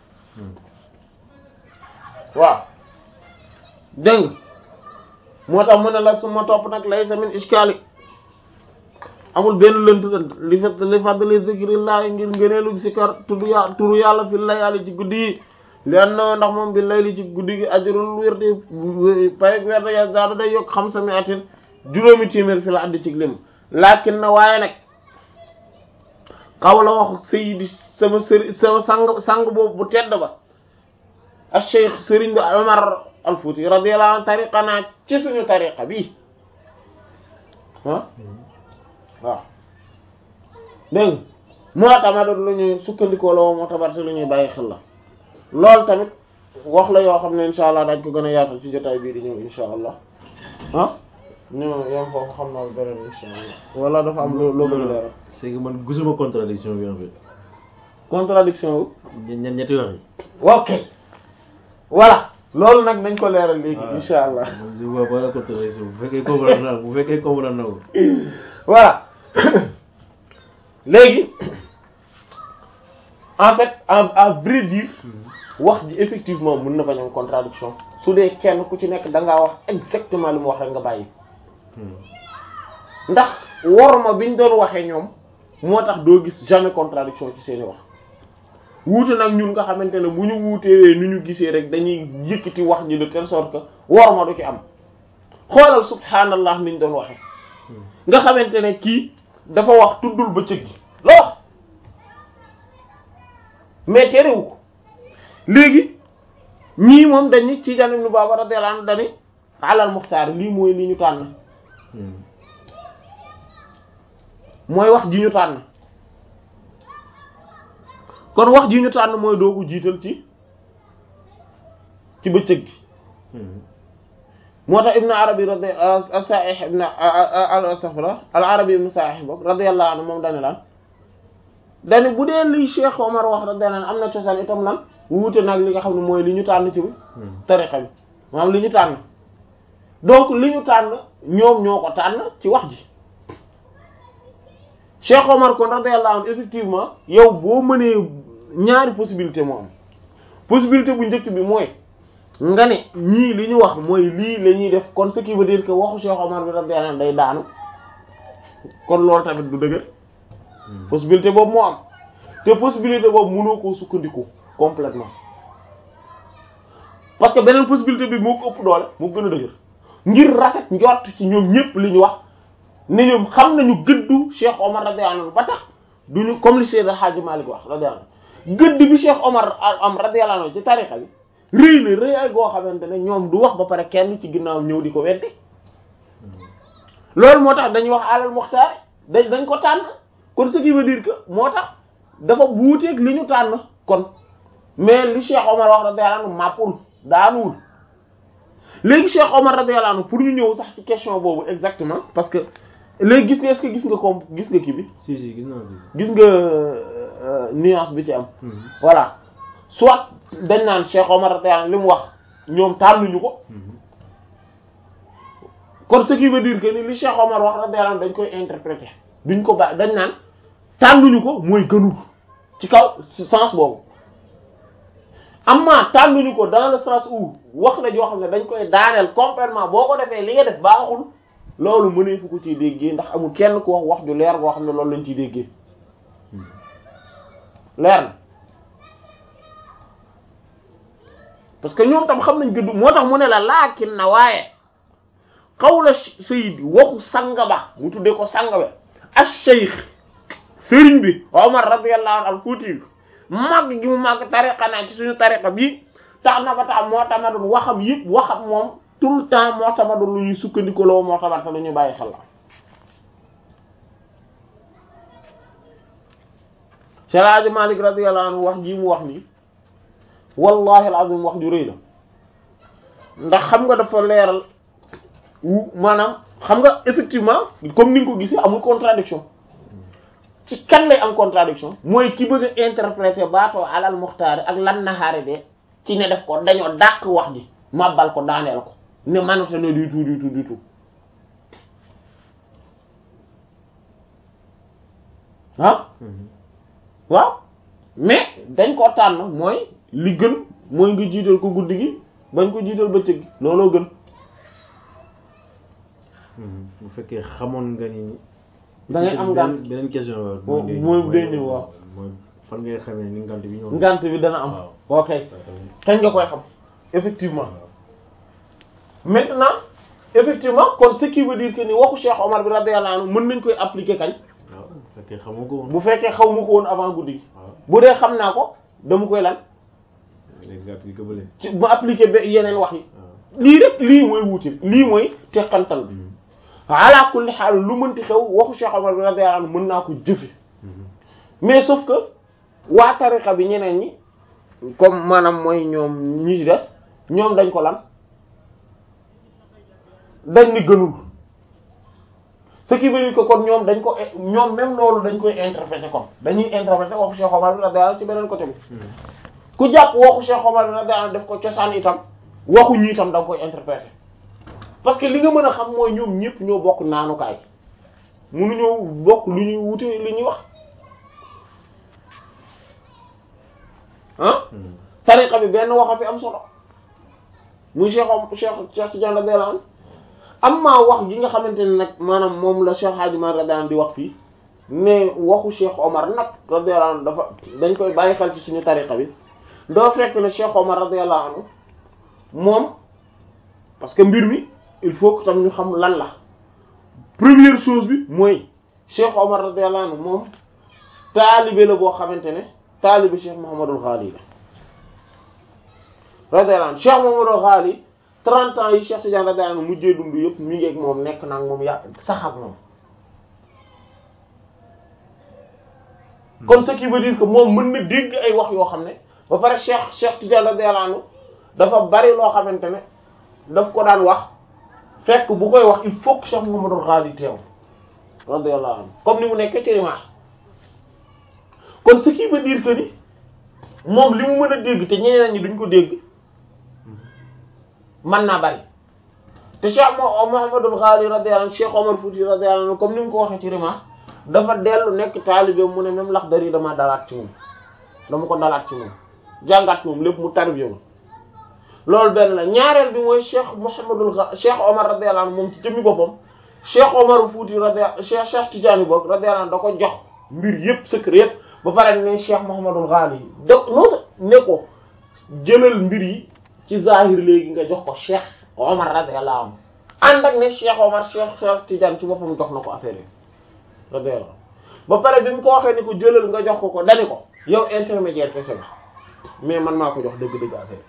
waaw dégg nga moo tax mu ne la su ma topp nag lay samin iskali amul benn lënt lënt li fat li fadli zikrillah ngir ngëneelu sikar tudd ya turu yàlla fi layali ci guddi yi li an na ndax moom bi layli ci guddi gi ajurul wirdi pay werde ya daada day yokk xam sami atin juróomi téeméer fi la addi ci lim lakin na waaye nag xaw la wax sayyidi sama sëri sama sang sang boobu bu tedd ba al cheikh sëriñ bi Omar al Fouti radiyallahu anhu tariqa naa ci suñu tariqa bi ah waaw dégg nga moo tamit lu ñuy sukkandikoo la woo moo tabar lu ñuy bàyyi xel la loolu tamit wax la yoo xam ne insha allah dañ ko gën a yaatal ci jotaay bii di ñëw insha allah ah ñu yam foofu xam naa beneen insha allah wala dafa am loo loo bëgg leeral c'est que man gisuma contradiction bi en fait contradiction wu ñen ñen ñetti wax yi ok voilà loolu nag nañ ko leeral léegi insha allah man je vois pas la contradiction bu fekkee comprendre naa bu fekkee comprendre na ko voilà léegi en fait à à vrai dire wax ji effectivement mën na bañ am contradiction su dee kenn ku ci nekk da ngaa wax exactement li mu wax rek nga bàyyi ndax worma biñ doon waxee ñoom moo tax doo gis jamais contradiction ci seeni wax wuute nag ñun nga xamante ne bu ñu wuutee ni ñu gisee rek dañuy yëkkati wax ji de telle sorte que worma du ci am xoolal subhanallah niñ doon waxee nga xamante ne kii dafa wax tuddul bëccëg gi la wax mais terewu ko léegi ñii moom dañu ci janim nu baaba radiyallahu anhu dani alal muxtaar lii mooy li ñu tànn mooy wax ji ñu tànn kon wax ji ñu tànn mooy doo ko jiital ci ci bëccëg gi moo tax ibnu arabi radi as-sa'ih ibn al-astaghfirullah al-arabi ibnu sa'ih bok radiyallahu anhu moom dane lan dane bu dee li Cheikh Omar wax radiyallahu anhu am na cosaan itam lan wuute nag li nga xam ne mooy li ñu tànn ci tariqa bi maanaam li ñu tànn donc li ñu tànn ñoom ñoo ko tànn ci wax ji Cheikh Omar kon radiyallahu anhu effectivement yow boo mënee ñaari possibilité moo am possibilité bu njëkk bi mooy nga ne ñii li ñu wax mooy lii la ñuy def kon ce qui veut dire que waxu Cheikh Omar bi radiyallahu anhu day daanu kon loolu tamit du dëgër possibilité boobu moo am te possibilité boobu mënoo koo sukkandiku complètement parce que beneen possibilité bi moo ko ëpp doole moo gën a dëgër ngir rafet njort ci ñoom ñëpp li ñu wax ne ñoom xam nañu gëddu Cheikh Omar radiyallahu anhu ba tax duñu comme li Seydou Hadji Malick wax radiyallahu anhu gëdd bi Cheikh Omar am radiyallahu anhu ci tarixa bi rëy na rëy ay goo xamante ne ñoom du wax ba pare kenn ci ginnaaw ñëw di ko weddi loolu moo tax dañuy wax alal muxtaar dañ dañ ko tànn kon ce qui veut dire que moo tax dafa wuuteeg li ñu tànn kon mais li Cheikh Omar wax radiyallahu anhu màppul daanuwul léegi Cheikh Omar radiyallahu anhu pour ñu ñëw sax ci question boobu exactement parce que léegi gis nga est-ce que gis nga comme gis nga kii bi si si gis naa ko gis nga nuance bi ci am voilà soit dañ naan Cheikh Omar radiyallahu anhu li mu wax ñoom tànnuñu ko kon ce qui veut dire que ni li Cheikh Omar wax radiyallahu anhu dañ koy interpréter duñ ko ba dañ naan tànnuñu ko mooy gënul ci kaw sens boobu amma tànnuñu ko dans le sens où wax la joo xam ne dañ koy daaneel complètement boo ko defee li nga def baaxul loolu mënee fu ko ciy déggee ndax amul kenn ku wax wax ju leer goo xam ne loolu lañ ciy déggee leer na parce que ñoom tam xam nañ gëdd moo tax mu ne la laakin na waaye xawla sayid waxu sanga ba mu tuddee ko sanga ba ash-shaykh sëriñ bi Omar radiyallahu anhu al-Fuuti bi màgg gi mu màgg tariqa naa ci suñu tariqa bi tax na ba tax moo tamadul waxam yëpp waxam moom tout le temps moo tamadul lu ñuy sukkandiku loo moo tamat lu ñuy bàyyi xel la Cheikh Hadji Malick radiyallahu anhu wax ji mu wax nii wallahi alazim wax ju rëy la ndax xam nga dafa leeral wu maanaam xam nga effectivement comme ni nga ko gisee amul contradiction ci kan lay am contradiction mooy ki bëgg a interpréter baatoo alal muxtaari ak lan naxaari de ci ne def ko dañoo dàq wax ji màbbal ko daaneel ko ne manute ne du tout du tout du tout ah waaw mais dañ ko tànn mooy li gën mooy nga jiital ko guddi gi bañ ko jiital bëccëg gi looloo gën bu fekkee xamoon nga ni da ngay am ngànt beneen question mooy mooy day ñëw waaw mooy fan ngay xamee ni ngànt bi ñëw ngànt bi dana am ok kañ nga koy xam effectivement maintenant effectivement kon ce qui veut dire que ni waxu Cheikh Omar bi radiyallahu anhu mën nañ koy appliquer kañ waaw bu fekkee xamoo ko woon bu fekkee xaw ma ko woon avant guddi gi waaw bu dee xam naa ko dama koy lan léegi nga appliqué bële ci ma appliquer ba yeneen wax yi waaw lii rek lii mooy wuute lii mooy teqantal bi ala kulli xaal lu mënti xew waxu Cheikh Omar bi radiyallahu anhu mën naa ko jëfe mais sauf que waa tariqa bi ñeneen ñi comme maanaam mooy ñoom ñi ci des ñoom dañ ko lan dañ ni gënul ce qui veut dire que kon ñoom dañ ko ñoom même loolu dañ koy interpréter kon dañuy interpréter waxu Cheikh Omar bi radiyallahu anhu ci beneen côté bi ku jàpp waxu Cheikh Omar bi radiyallahu anhu def ko cosaan itam waxu ñi itam da nga koy interpréter parce que li nga mën a xam mooy ñoom ñëpp ñoo bokk naanukaay mënuñoo bokk lu ñuy wute li ñuy wax ah tariqa bi benn wax a fi am solo muy Cheikh Om Cheikh Cheikh Tidiane radiyallahu anhu amma wax gi nga xamante ne nag maanaam moom la Cheikh Hadji Malick radiyallahu anhu di wax fii ne waxu Cheikh Omar nag radiyallahu anhu dafa dañ koy bàyyi xel ci suñu tariqa bi doo fekk ne Cheikh Omar radiyallahu anhu moom parce que mbir mi il faut que tam ñu xam lan la première chose bi mooy Cheikh Omar radiyallahu anhu moom taalibe la boo xamante ne taalibe Cheikh Mouhamadul Ghali la radiyallahu anhu Cheikh Mouhamadul Ghali 30 ans yi Cheikh Tidiane radiyallahu anhu mujjee dund yëpp mi ngi ak moom nekk na ak moom ya sax ak moom kon ce qui veut dire que moom mën na dégg ay wax yoo xam ne ba pare Cheikh Cheikh Tidiane radiyallahu anhu dafa bari loo xamante ne daf ko daan wax fekk bu koy wax il faut que Cheikh Mouhamadul Ghali teew radiyallahu anhu comme ni mu nekkee ci rimaax kon ce qui veut dire que ni moom li mu mën a dégg te ñeneen ñi duñ ko dégg mën naa bari te Cheikh Mouhamadul Ghali radiyallahu anhu Cheikh Omar Fouti radiyallahu anhu comme ni mu ko waxee ci rimaax dafa dellu nekk taalibe mu ne même Laxdari dama dalaat ci moom dama ko dalaat ci moom jàngat moom lépp mu tarbiya ma loolu benn la ñaareel bi mooy Cheikh Mouhamadul Cheikh Omar radiyallahu anhu moom ci jëmmi boppam Cheikh Omar Fouti radiyallahu Cheikh Cheikh Tidiane boog radiyallahu anhu da ko jox mbir yëpp secret yëpp ba pare ne Cheikh Mouhamadul Ghali yi da non ne ko jëlal mbir yi ci zahir léegi nga jox ko Cheikh Omar radiyallahu anhu ànd ak ne Cheikh Omar Cheikh Cheikh Tidiane ci boppam jox na ko affaire yi radiyallahu ba pare bi mu ko waxee ni ko jëlal nga jox ko ko dani ko yow intermédiaire kese nga mais man maa ko jox dëgg-dëgg affaire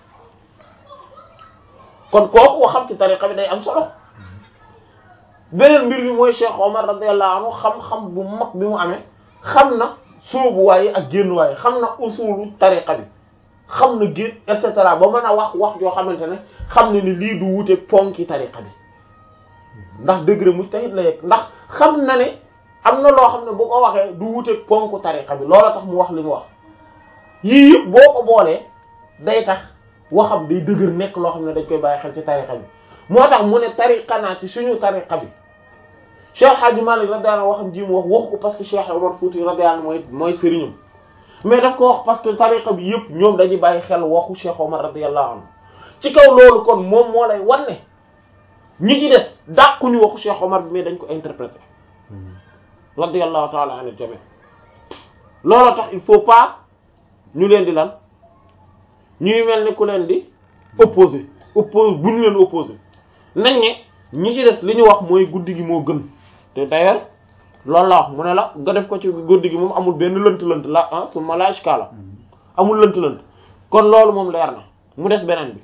kon kooku waxam ci tariqa bi day am solo beneen mbir bi mooy Cheikh Omar radiyallahu anhu xam-xam bu mag bi mu amee xam na sóobuwaay ak génnuwaay xam na usulu tariqa bi xam na génn et cetera ba mën a wax wax joo xamante ne xam ne ni lii du wute ponki tariqa bi ndax degré mujtahid la yegg ndax xam na ne am na loo xam ne bu ko waxee du wute ponku tariqa bi loola tax mu wax li mu wax yii yëpp boo ko boolee day tax waxam day dëgër nekk loo xam ne dañ koy bàyyi xel ci tariqa bi moo tax mu ne tariqa naa ci suñu tariqa bi Cheikh Hadji Malick radiyallahu waxam ji mu wax wax ko parce que Cheikh Omar Fouti radiyallahu mooy mooy sëriñam mais daf ko wax parce que tariqa bi yëpp ñoom dañuy bàyyi xel waxu Cheikh Omar radiyallahu anhu ci kaw loolu kon moom moo lay wan ne ñi ci des dàquñu waxu Cheikh Omar bi mais dañ ko interpréter radiyallahu ta'ala anil jami loolu tax il faut pas ñu leen di lan ñuy mel ni ku leen di opposé oppose bu ñu leen opposé nañ ne ñi ci des li ñu wax mooy guddi gi moo gën te d'ailleurs loolu la wax mu ne la nga def ko ci guddi gi moom amul benn lënt-lënt la ah su ma laaj kaala amul lënt-lënt kon loolu moom leer na mu des beneen bi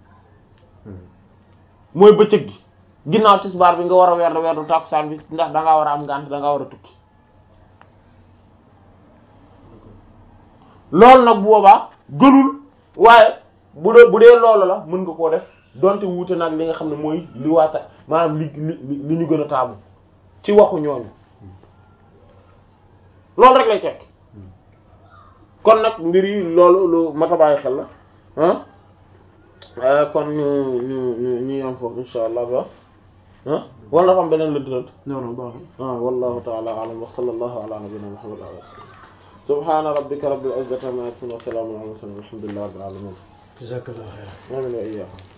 mooy bëccëg gi ginnaaw tisbaar bi nga war a weer weerdu tàkkusaan bi ndax da ngaa war a am ngànt da ngaa war a tukki loolu nag bu boobaa gënul waaye bu dee bu dee loolu la mën nga koo def donte wuute nag li nga xam ne mooy li waata maanaam li li li ñu gën a taamu ci waxu ñooñu loolu rek lay tekk kon nag mbir yi loolu lu mat a bàyyi xel la ah kon ñu ñu ñu ñu yam foofu insha allah ba ah wala dafa am beneen lënt lënt non non baax ah wallahu ta'ala a'lam wa sallallahu ala nabiyyina muhammad wa alihi subhana rabbika rabbil izzati amma yasifun wa salamun ala al mursalin walhamdulillahi rabbil alamin jazakallahu khairan amin wa iyyakum